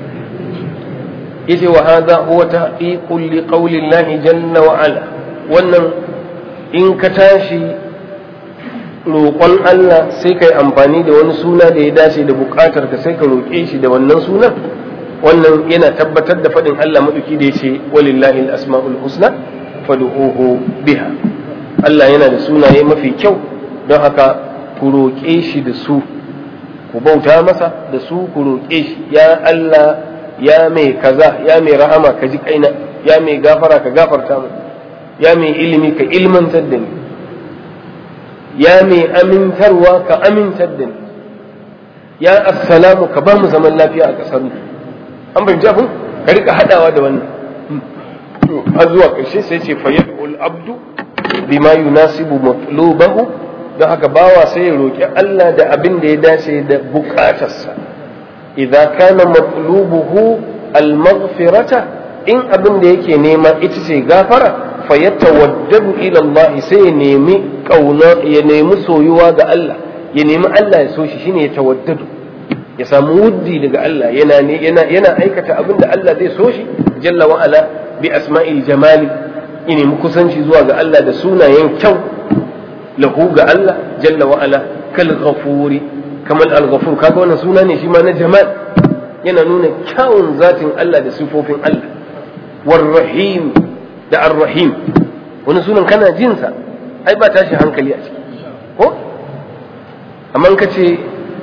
yace wa hadha huwa tahqiqul li qawli Allah jalla wa ala wannan in ka tashi roƙon Allah sai ka yi amfani da wani suna da ya dace da buƙatar ka sai ka roƙe shi da wannan sunan wannan yana tabbatar da faɗin Allah maɗauki da ya ce walillahi al-asma'ul husna fad'uhu biha Allah yana da sunaye mafi kyau don haka ku roƙe shi da su ku bauta masa da su ku roƙe shi ya Allah ya mai kaza ya mai rahama ka ji kaina ya mai gafara ka gafarta mu ya mai ilimi ka ilmantar da ni ya mai amintarwa ka amintar da ni ya assalamu ka ba mu zaman lafiya a ƙasar mu an fahimci abin ka rika haɗawa da wannan har zuwa ƙarshe sai ce fa yad'ul abdu bima yunasibu matlubahu don haka bawa sai ya roƙi Allah da abin da ya dace da buƙatarsa idza kana matlubuhu al-maghfirata in abin da yake nema ita ce gafara fa yatawaddadu ila Allah sai ya nemi kauna ya nemi soyuwa ga Allah ya nemi Allah ya so shi shine ya tawaddadu ya samu wuddi daga Allah yana yana yana aikata abin da Allah zai so shi jalla wa ala bi asma'il jamali ya nemi kusanci zuwa ga Allah da sunayen kyau lahu ga Allah jalla wa ala kal ghafuri kamar al ghafur kaga wannan suna ne shi ma na jamal yana nuna kyawun zatin Allah da sifofin Allah war rahim da ar rahim wani sunan kana jin sa ai ba tashi hankali a ciki ko amma ka ce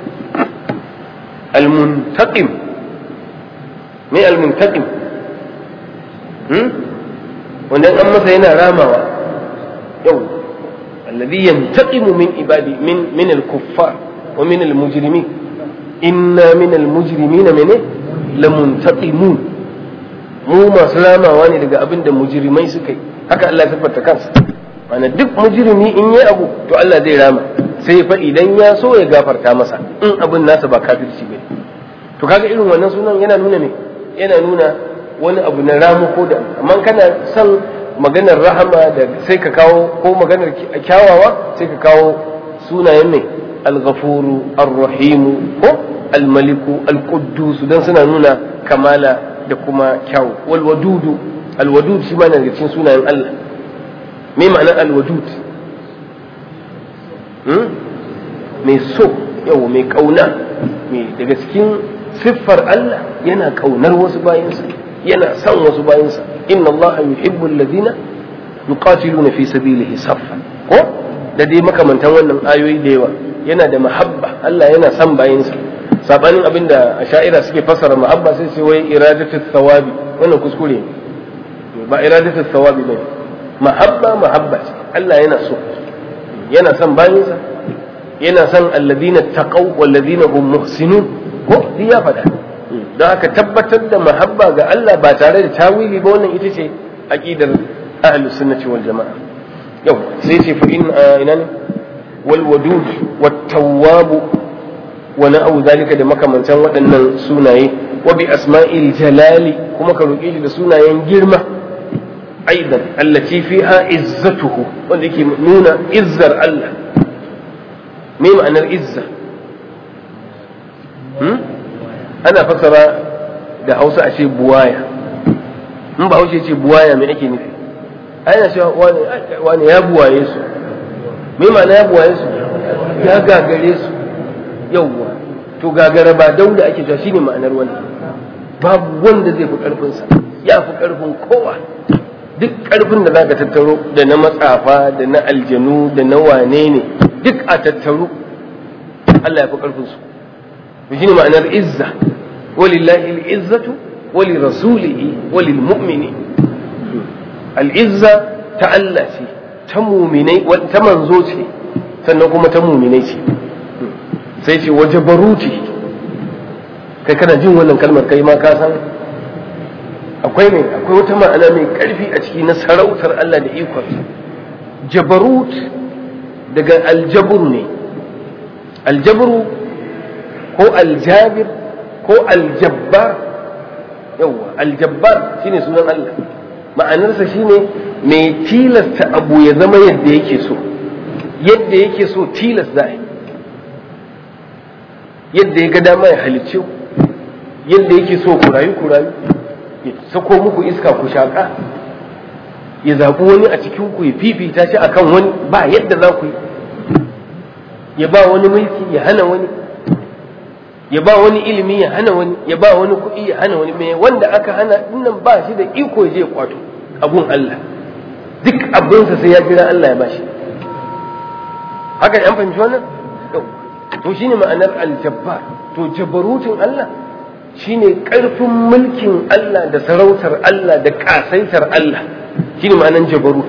al muntaqim me al muntaqim hmm wanda an masa yana ramawa yau الذي ينتقم من عبادي من من الكفار ومن المجرمين إنا من المجرمين من لمنتقمون mu masu ramawa ne daga abin da mujrimai suka yi haka Allah ya siffanta kansa mana duk mujrimi in yi abu to Allah zai rama sai fa idan ya so ya gafarta masa in abin nasa ba kafirci bane to kaga irin wannan sunan yana nuna me yana nuna wani abu na ramu ko da amma kana son maganar rahama da sai ka kawo ko maganar kyawawa sai ka kawo sunayen mai al-ghafuru ar-rahimu ko al-maliku al-quddus dan suna nuna kamala da kuma kyawu wal wadudu al-wadud shi ma daga cikin sunayen Allah me ma'ana al-wadud hmm? mai so yawa mai kauna mai daga cikin siffar Allah yana kaunar wasu bayansa yana son wasu bayansa inna allaha yuhibbu alladhina yuqatiluna fi sabilihi saffan ko da dai makamantan wannan ayoyi da yawa yana da mahabba Allah yana son bayansa sabanin abinda asha'ira suke fassara mahabba sai sai wai iradatu thawabi wannan kuskure ne ba iradatu thawabi ne mahabba mahabba ce Allah yana so yana son bayansa yana son alladhina taqaw walladhina hum muhsinun ko duk ya faɗa don haka tabbatar da mahabba ga Allah ba tare da tawili ba wannan ita ce aqidar ahlus sunnati wal jamaa yau sai ce fa in ina ne wal wadud wat tawwab wa na'u zalika da makamantan waɗannan sunaye wa bi asma'il jalali kuma ka roƙe shi da sunayen girma aidan allati fiha izzatuhu wanda yake nuna izzar Allah me ma'anar izza ana fassara da hausa a ce buwaya in ba haushe ce buwaya mai ake nufi ana cewa wani ya buwaye su me ma'ana ya buwaye su ya gagare su yauwa to gagara ba dauda ake cewa shine ma'anar wani babu wanda zai fi karfinsa ya fi karfin kowa duk karfin da zaka tattaro da na matsafa da na aljanu da na wane ne duk a tattaro Allah ya fi karfin su shine ma'anar izza walillahi al-izzatu walirasulihi walilmu'mini al-izza ta Allah ce ta muminai ta manzo ce sannan kuma ta muminai ce sai ce waje baruti kai kana jin wannan kalmar kai ma ka san akwai ne akwai wata ma'ana mai karfi a ciki na sarautar Allah da ikonsa jabarut daga aljabur ne aljabru ko aljabir ko aljabbar yawwa aljabbar shine sunan Allah ma'anarsa shine mai tilasta abu ya zama yadda yake so yadda yake so tilas za yi yadda ya ga dama ya halicce ku yadda yake so ku rayu ku rayu ya sako muku iska ku shaƙa ya zaɓi wani a cikin ku ya fifita shi akan wani ba yadda za ku yi ya ba wani mulki ya hana wani ya ba wani ilimi ya hana wani ya ba wani kuɗi ya hana wani mai wanda aka hana dinnan ba shi da iko ya je kwato abun Allah duk abinsa sai ya jira Allah ya bashi haka an fahimci wannan to shine ma'anar aljabbar to jabarutin Allah shine karfin mulkin Allah da sarautar Allah da kasaitar Allah shine ma'anar jabarut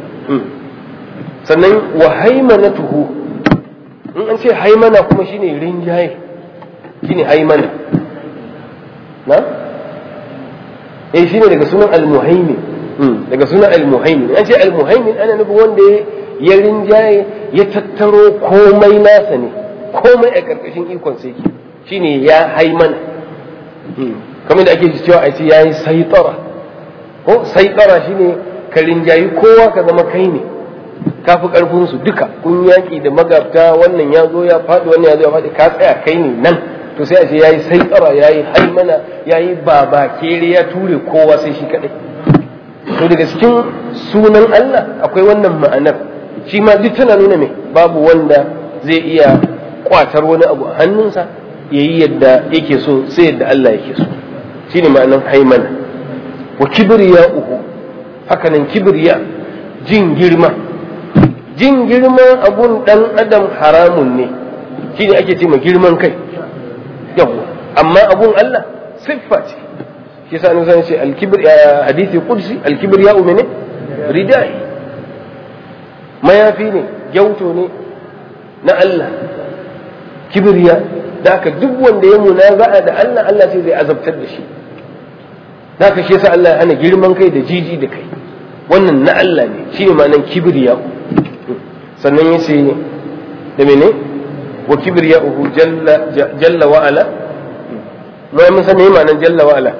sannan wa haimanatuhu in an ce haimana kuma shine rinjaye shine haimana na eh shine daga sunan al-muhaimin daga sunan al-muhaimin an ce al-muhaimin ana nufin wanda ya rinjaye ya tattaro komai nasa ne komai a karkashin ikon sai ke shine ya haimana kamar da ake cewa a ce yayi saitara ko saitara shine ka rinjayi kowa ka zama kai ne ka fi karfin su duka kun yaki da magabta wannan ya zo ya faɗi wannan ya zo ya faɗi ka tsaya kai ne nan to sai a ce yayi saitara yayi haimana yayi baba kere ya ture kowa sai shi kadai to daga cikin sunan Allah akwai wannan ma'anar shi ma duk tana nuna me babu wanda zai iya kwatar wani abu a hannunsa ya yi yadda yake so sai yadda Allah yake so shi ne ma'anar haimana wa kibriya uku hakanan kibriya jin girma jin girma abun dan adam haramun ne shi ne ake ce ma girman kai yawa amma abun Allah siffa ce shi sa annabi ce al-kibr hadisi qudsi al-kibriya umene ridai mayafi ne gyauto ne na Allah kibriya da haka duk wanda ya munaza'a da Allah Allah sai zai azabtar da shi da haka shi yasa Allah ya hana girman kai da jiji da kai wannan na Allah ne shine ma'anar kibriya sannan yace da mene wa kibriya'uhu jalla jalla wa ala mu mun san me ma'anar jalla wa ala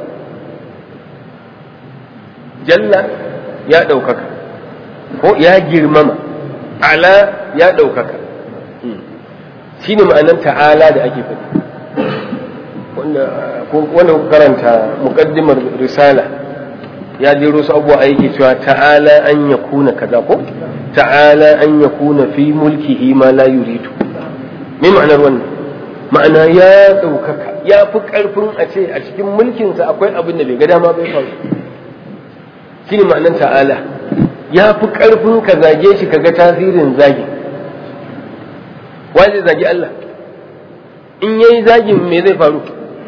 jalla ya ɗaukaka ko ya girmama ala ya ɗaukaka shi ne ma'anar ta'ala da ake faɗi wanda karanta muƙaddimar risala ya jero su abuwa aiki cewa ta'ala an ya kuna kaza ko ta'ala an ya kuna fi mulkihi ma la yuridu me ma'anar wannan ma'ana ya ɗaukaka ya fi ƙarfin a ce a cikin mulkinsa akwai abin da bai ga dama bai faru shi ne ma'anar ta'ala ya fi ƙarfin ka zage shi ka ga tasirin zagi zai zagi Allah in ya yi zagin me zai faru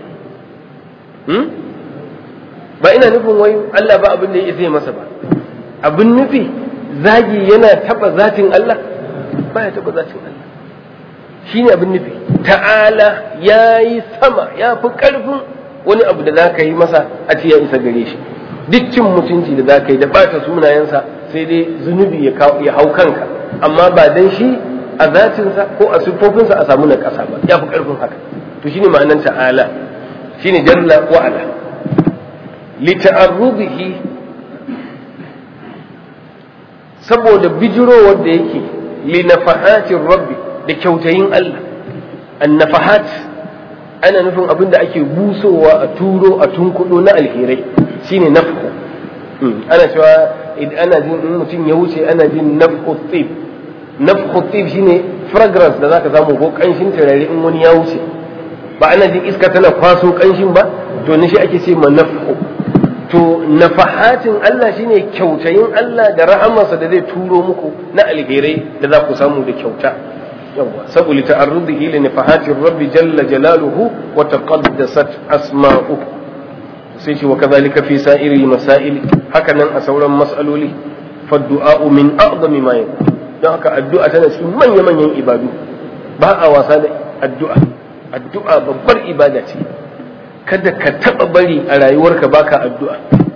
ba ina nufin wai Allah ba abin da ya zai masa ba abin nufi zagi yana taɓa zatin Allah ba ya taɓa zatin Allah shi ne abin nufi ta'ala ya yi sama ya fi ƙarfin wani abu da za ka yi masa a ce ya isa gare shi duk cin mutunci da za ka yi da ɓata sunayensa sai dai zunubi ya hau kanka amma ba dan shi a zatinsa ko a siffofinsa a samu na ƙasa ba ya fi ƙarfin haka to shine ma'anan ta'ala shine jalla wa ala li ta'arrudihi saboda bijirowar da yake li nafahatin rabbi da kyautayin Allah an nafahat ana nufin abin da ake busowa a turo a tunkudo na alherai shine nafku ana cewa ana jin in mutum ya wuce ana jin nafku tsib nafku tsib shine fragrance da zaka samu ko kanshin turare in wani ya wuce ba ana jin iska tana kwaso kanshin ba to ne shi ake ce ma nafku to nafahatin Allah shine kyautayin Allah da rahamarsa da zai turo muku na alherai da za ku samu da kyauta yawa saboda ta'arrudihi li nafahatir rabbi jalla jalaluhu wa taqaddasat asma'uhu sai ce wa kazalika fi sa'iril masail haka nan a sauran mas'aloli fa du'a min a'zami ma yakun don haka addu'a tana cikin manya manyan ibadu ba a wasa da addu'a addu'a babbar ibada ce kada ka taba bari a rayuwarka baka addu'a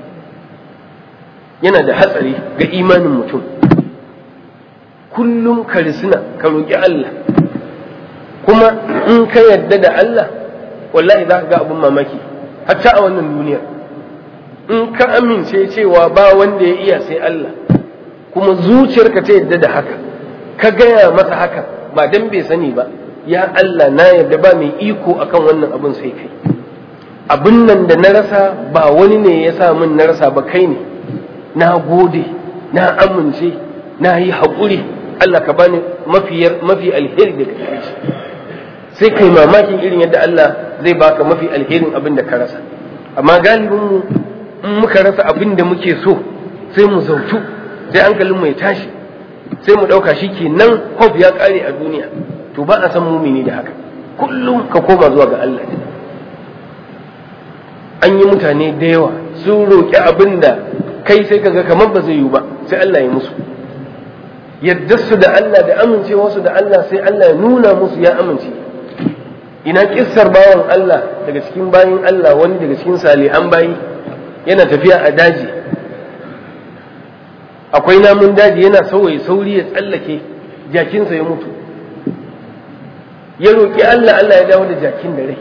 yana da hatsari ga imanin mutum kullum ka risina ka roƙi Allah kuma in ka yadda da Allah wallahi za ka ga abin mamaki hatta a wannan duniyar in ka amince cewa ba wanda ya iya sai Allah kuma zuciyarka ta yadda da haka ka gaya masa haka ba dan bai sani ba ya Allah na yadda ba mai iko akan wannan abin sai kai abin nan da na rasa ba wani ne ya sa min na rasa ba kai ne na gode na amince na yi haƙuri Allah ka bani mafiyar mafi alheri da kake shi sai kai mamakin irin yadda Allah zai baka mafi alherin abin da ka rasa amma galibin mu in muka rasa abin da muke so sai mu zautu sai hankalin mu ya tashi sai mu ɗauka shi ke nan hope ya ƙare a duniya to ba a san mumini da haka kullum ka koma zuwa ga Allah an yi mutane da yawa sun roƙi abin da kai sai kaga kamar ba zai yiwu ba sai Allah ya musu yadda su da Allah da amincewa su da Allah sai Allah ya nuna musu ya amince ina kissar bawan Allah daga cikin bayin Allah wani daga cikin salihan bayi yana tafiya a daji akwai namun daji yana sauye sauri ya tsallake jakinsa ya mutu ya roƙi Allah Allah ya dawo da jakin da rai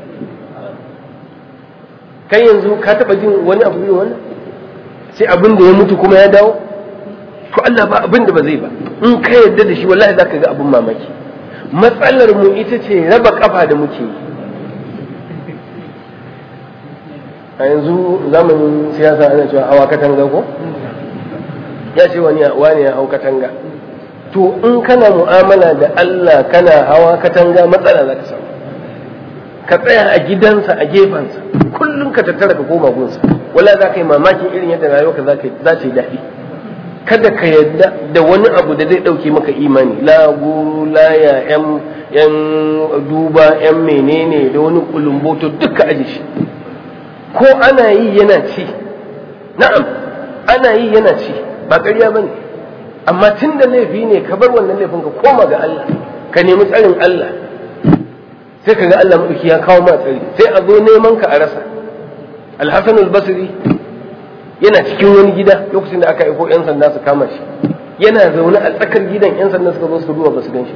kai yanzu ka taɓa jin wani abu irin wannan sai abin da ya mutu kuma ya dawo to Allah ba abin da ba zai ba in ka yarda da shi wallahi zaka ga abin mamaki matsalar mu ita ce raba kafa da muke yi a yanzu zamanin siyasa ana cewa hawa katanga ko ya ce wani wani ya hau katanga to in kana mu'amala da Allah kana hawa katanga matsala za ka samu ka tsaya a gidansa a gefensa kullum ka tattara ka koma gunsa wala za ka yi mamakin irin yadda rayuwarka za ta yi daɗi kada ka yadda da wani abu da zai ɗauke maka imani la guru la ya yan duba yan menene da wani kulumboto duka aji shi ko ana yi yana ci na'am ana yi yana ci ba ƙarya ba ne amma tun da laifi ne ka bar wannan laifin ka koma ga Allah ka nemi tsarin Allah sai ka ga Allah maɗauki ya kawo ma tsari sai a zo neman ka a rasa alhassan al-basri yana cikin wani gida lokacin da aka aiko 'yan sanda su kama shi yana zaune a tsakar gidan 'yan sanda suka zo su duba ba su gan shi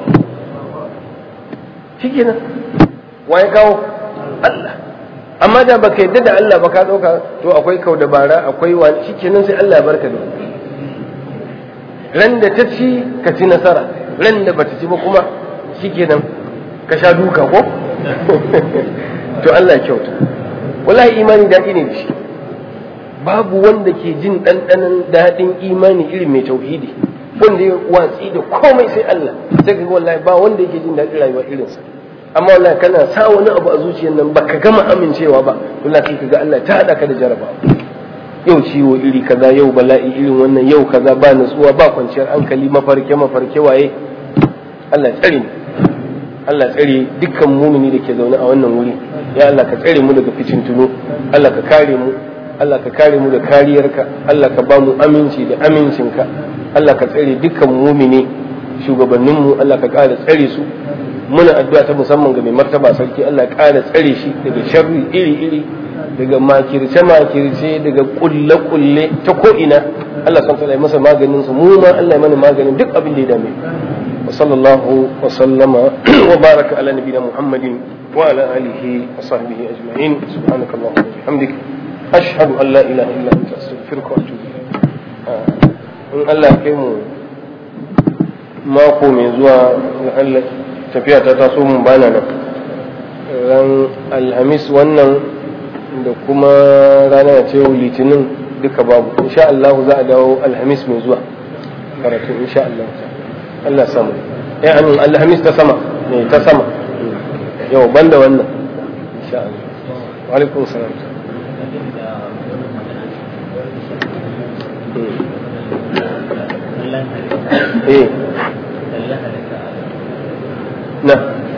shi kenan wa ya kawo Allah amma da baka yadda da Allah ba ka ɗauka to akwai kau dabara akwai wani shi kenan sai Allah ya barka da ran da ta ci ka ci nasara ran da bata ci ba kuma shi kenan ka sha duka ko to Allah ya kyauta wallahi imani daɗi ne da shi babu wanda ke jin ɗanɗanon daɗin imani irin mai tauhidi wanda ya watsi da komai sai Allah sai ka wallahi ba wanda yake jin daɗin rayuwa irinsa amma wallahi kana sa wani abu a zuciyar nan baka gama amincewa ba wallahi sai ka ga Allah ta haɗa ka da jarabawa yau ciwo iri kaza yau bala'i irin wannan yau kaza ba nutsuwa ba kwanciyar hankali mafarke mafarke waye Allah tsare ni Allah tsare dukkan mumini da ke zaune a wannan wuri ya Allah ka tsare mu daga ficin tuno Allah ka kare mu Allah ka kare mu da kariyarka Allah ka ba mu aminci da amincinka Allah ka tsare dukkan mumini shugabanninmu Allah ka ƙara tsare su muna addu'a ta musamman ga mai martaba sarki Allah ya ƙara tsare shi daga sharri iri-iri daga makirce-makirce daga kulle-kulle ta ko'ina Allah san ya masa maganin su mu ma Allah ya mana maganin duk abin da ya dame wa sallallahu wa sallama wa baraka ala nabiyina Muhammadin wa ala alihi wa sahbihi ajma'in subhanakallahumma wa bihamdika ashhadu an la ilaha illa anta astaghfiruka wa atubu ilayk in Allah ya kai mu mako mai zuwa ga Allah tafiya ta taso mun bana nan ran alhamis wannan da kuma rana ce litinin duka babu insha Allah za a dawo alhamis mai zuwa karatu insha Allah Allah samu eh amin alhamis ta sama ne ta sama yau banda wannan insha Allah wa alaikum salam eh na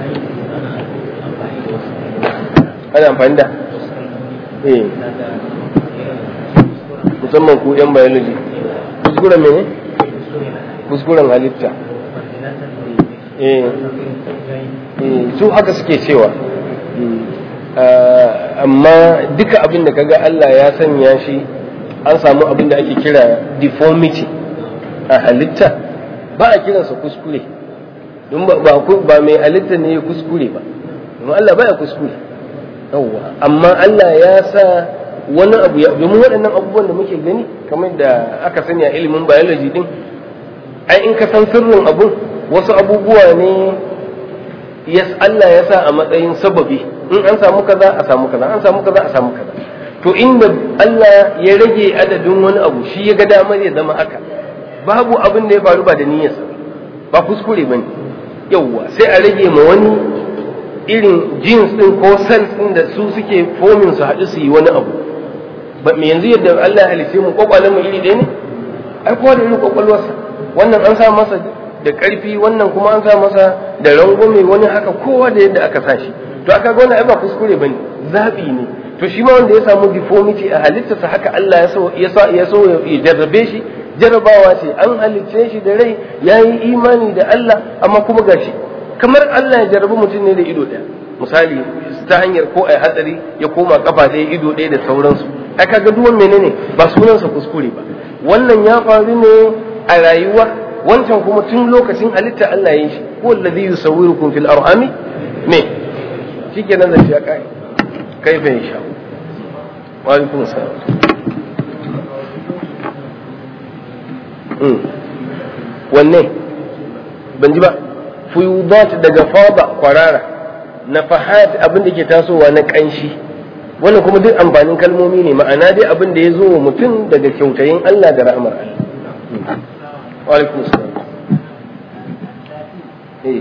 ana amfani da eh musamman ku yan biology kuskuren mene kuskuren halitta eh su haka suke cewa amma duka abin da kaga Allah ya sanya shi an samu abin da ake kira deformity a halitta ba a kiransa kuskure don ba mai halitta ne ya kuskure ba domin Allah baya kuskure yawwa amma Allah ya sa wani abu ya domin waɗannan abubuwan da muke gani kamar da aka sani a ilimin biology din ai in ka san sirrin abun wasu abubuwa ne yes Allah ya sa a matsayin sababi in an samu kaza a samu kaza an samu kaza a samu kaza to inda Allah ya rage adadin wani abu shi ya ga damar ya zama haka babu abin da ya faru ba da niyyarsa ba kuskure bane yawwa sai a rage ma wani irin jeans din ko cells din da su suke fomin su haɗu su yi wani abu ba me yanzu yadda Allah ya halice mu kwakwalen mu iri ɗaya ne ai kowa da irin kwakwalwarsa wannan an sa masa da ƙarfi wannan kuma an sa masa da rangwame wani haka kowa da yadda aka sa shi to aka ga wannan ai ba kuskure bane zabi ne to shi ma wanda ya samu deformity a halittarsa haka Allah ya so ya so ya so ya jarrabe shi jarrabawa ce an halicce shi da rai yayi imani da Allah amma kuma gashi kamar Allah ya jarrabi mutum ne da ido ɗaya misali ta hanyar ko ai hatsari ya koma kafa ɗaya ido ɗaya da sauransu ai kaga duwan menene ba sunansa kuskure ba wannan ya faru ne a rayuwa wancan kuma tun lokacin halitta Allah ya yi shi ko alladhi yusawwirukum fil arhami me shikenan da shi ya kai kai bai sha wa alaikum salam wanne ban ji ba fuyudat daga fada kwarara nafahat abin da ke tasowa na kanshi wannan kuma duk amfanin kalmomi ne ma'ana dai abin da ya zo wa mutum daga kyautayin Allah da rahmar Allah wa alaikum salam eh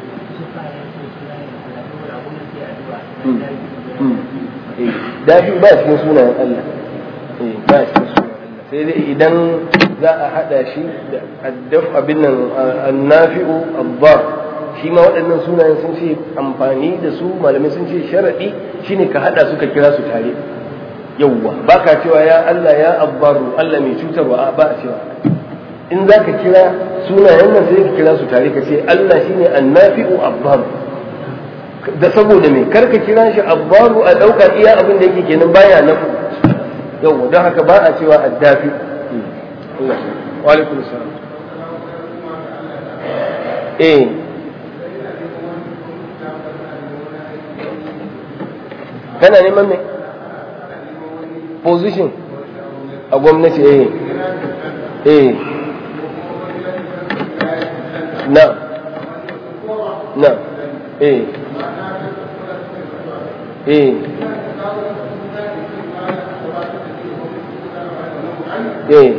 dafi ba cikin sunayen Allah ba cikin sunayen Allah sai dai idan za a hada shi da addaf abin nan annafi'u abbar shi ma waɗannan sunayen sun ce amfani da su malamai sun ce sharaɗi shine ka hada su ka kira su tare yawwa ba ka cewa ya Allah ya abbaru Allah mai cutarwa ba a cewa in za ka kira sunayen nan sai ka kira su tare ka ce Allah shine annafi'u abbaru da saboda me karka kira shi abbaru a ɗauka iya abin da yake kenan baya nafu yawwa don haka ba a cewa addafi wa alaikum salam eh kana neman me position a gwamnati eh eh na na eh eh eh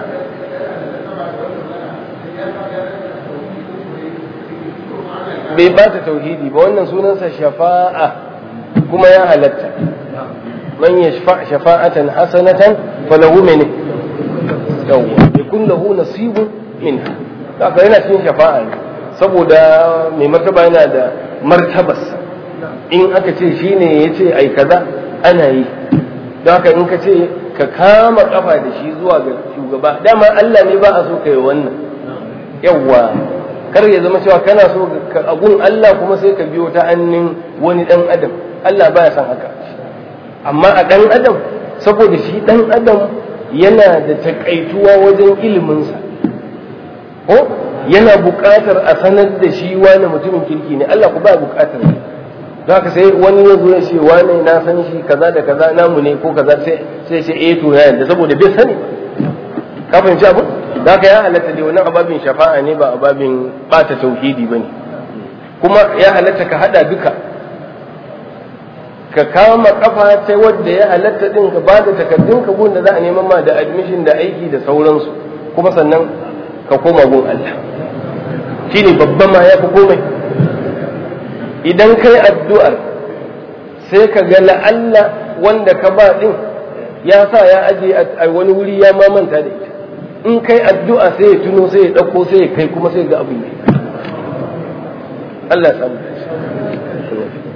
bai ba ta tauhidi ba wannan sunansa shafa'a kuma ya halatta man yashfa shafa'atan hasanatan falahu min yawwa yakun lahu nasibun minha haka yana cikin shafa'a ne saboda mai martaba yana da martabarsa in aka ce shine yace ai kaza ana yi don haka in ka ce ka kama kafa da shi zuwa ga shugaba dama Allah ne ba a so ka yi wannan yawwa kar ya zama cewa kana so ka agun Allah kuma sai ka biyo ta hannun wani dan adam Allah baya son haka amma a dan adam saboda shi dan adam yana da takaituwa wajen iliminsa ko yana buƙatar a sanar da shi wani mutumin kirki ne Allah ku ba buƙatar don haka sai wani ya zo ya ce wane na san shi kaza da kaza namu ne ko kaza sai sai ce eh to ya yanda saboda bai sani ka fahimci abu da haka ya halatta dai wannan ababin shafa'a ne ba ababin bata tauhidi bane kuma ya halatta ka hada duka ka kama kafa ta wadda ya halatta din ka ba da takardun ka gun da za a neman ma da admission da aiki da sauransu kuma sannan ka koma gun Allah shine babban ma ya fi komai idan kai addu'ar sai ka ga la'alla wanda ka ba din ya sa ya aje a wani wuri ya mamanta da ita in kai addu'a sai ya tuno sai ya ɗauko sai ya kai kuma sai ga abin Allah ya samu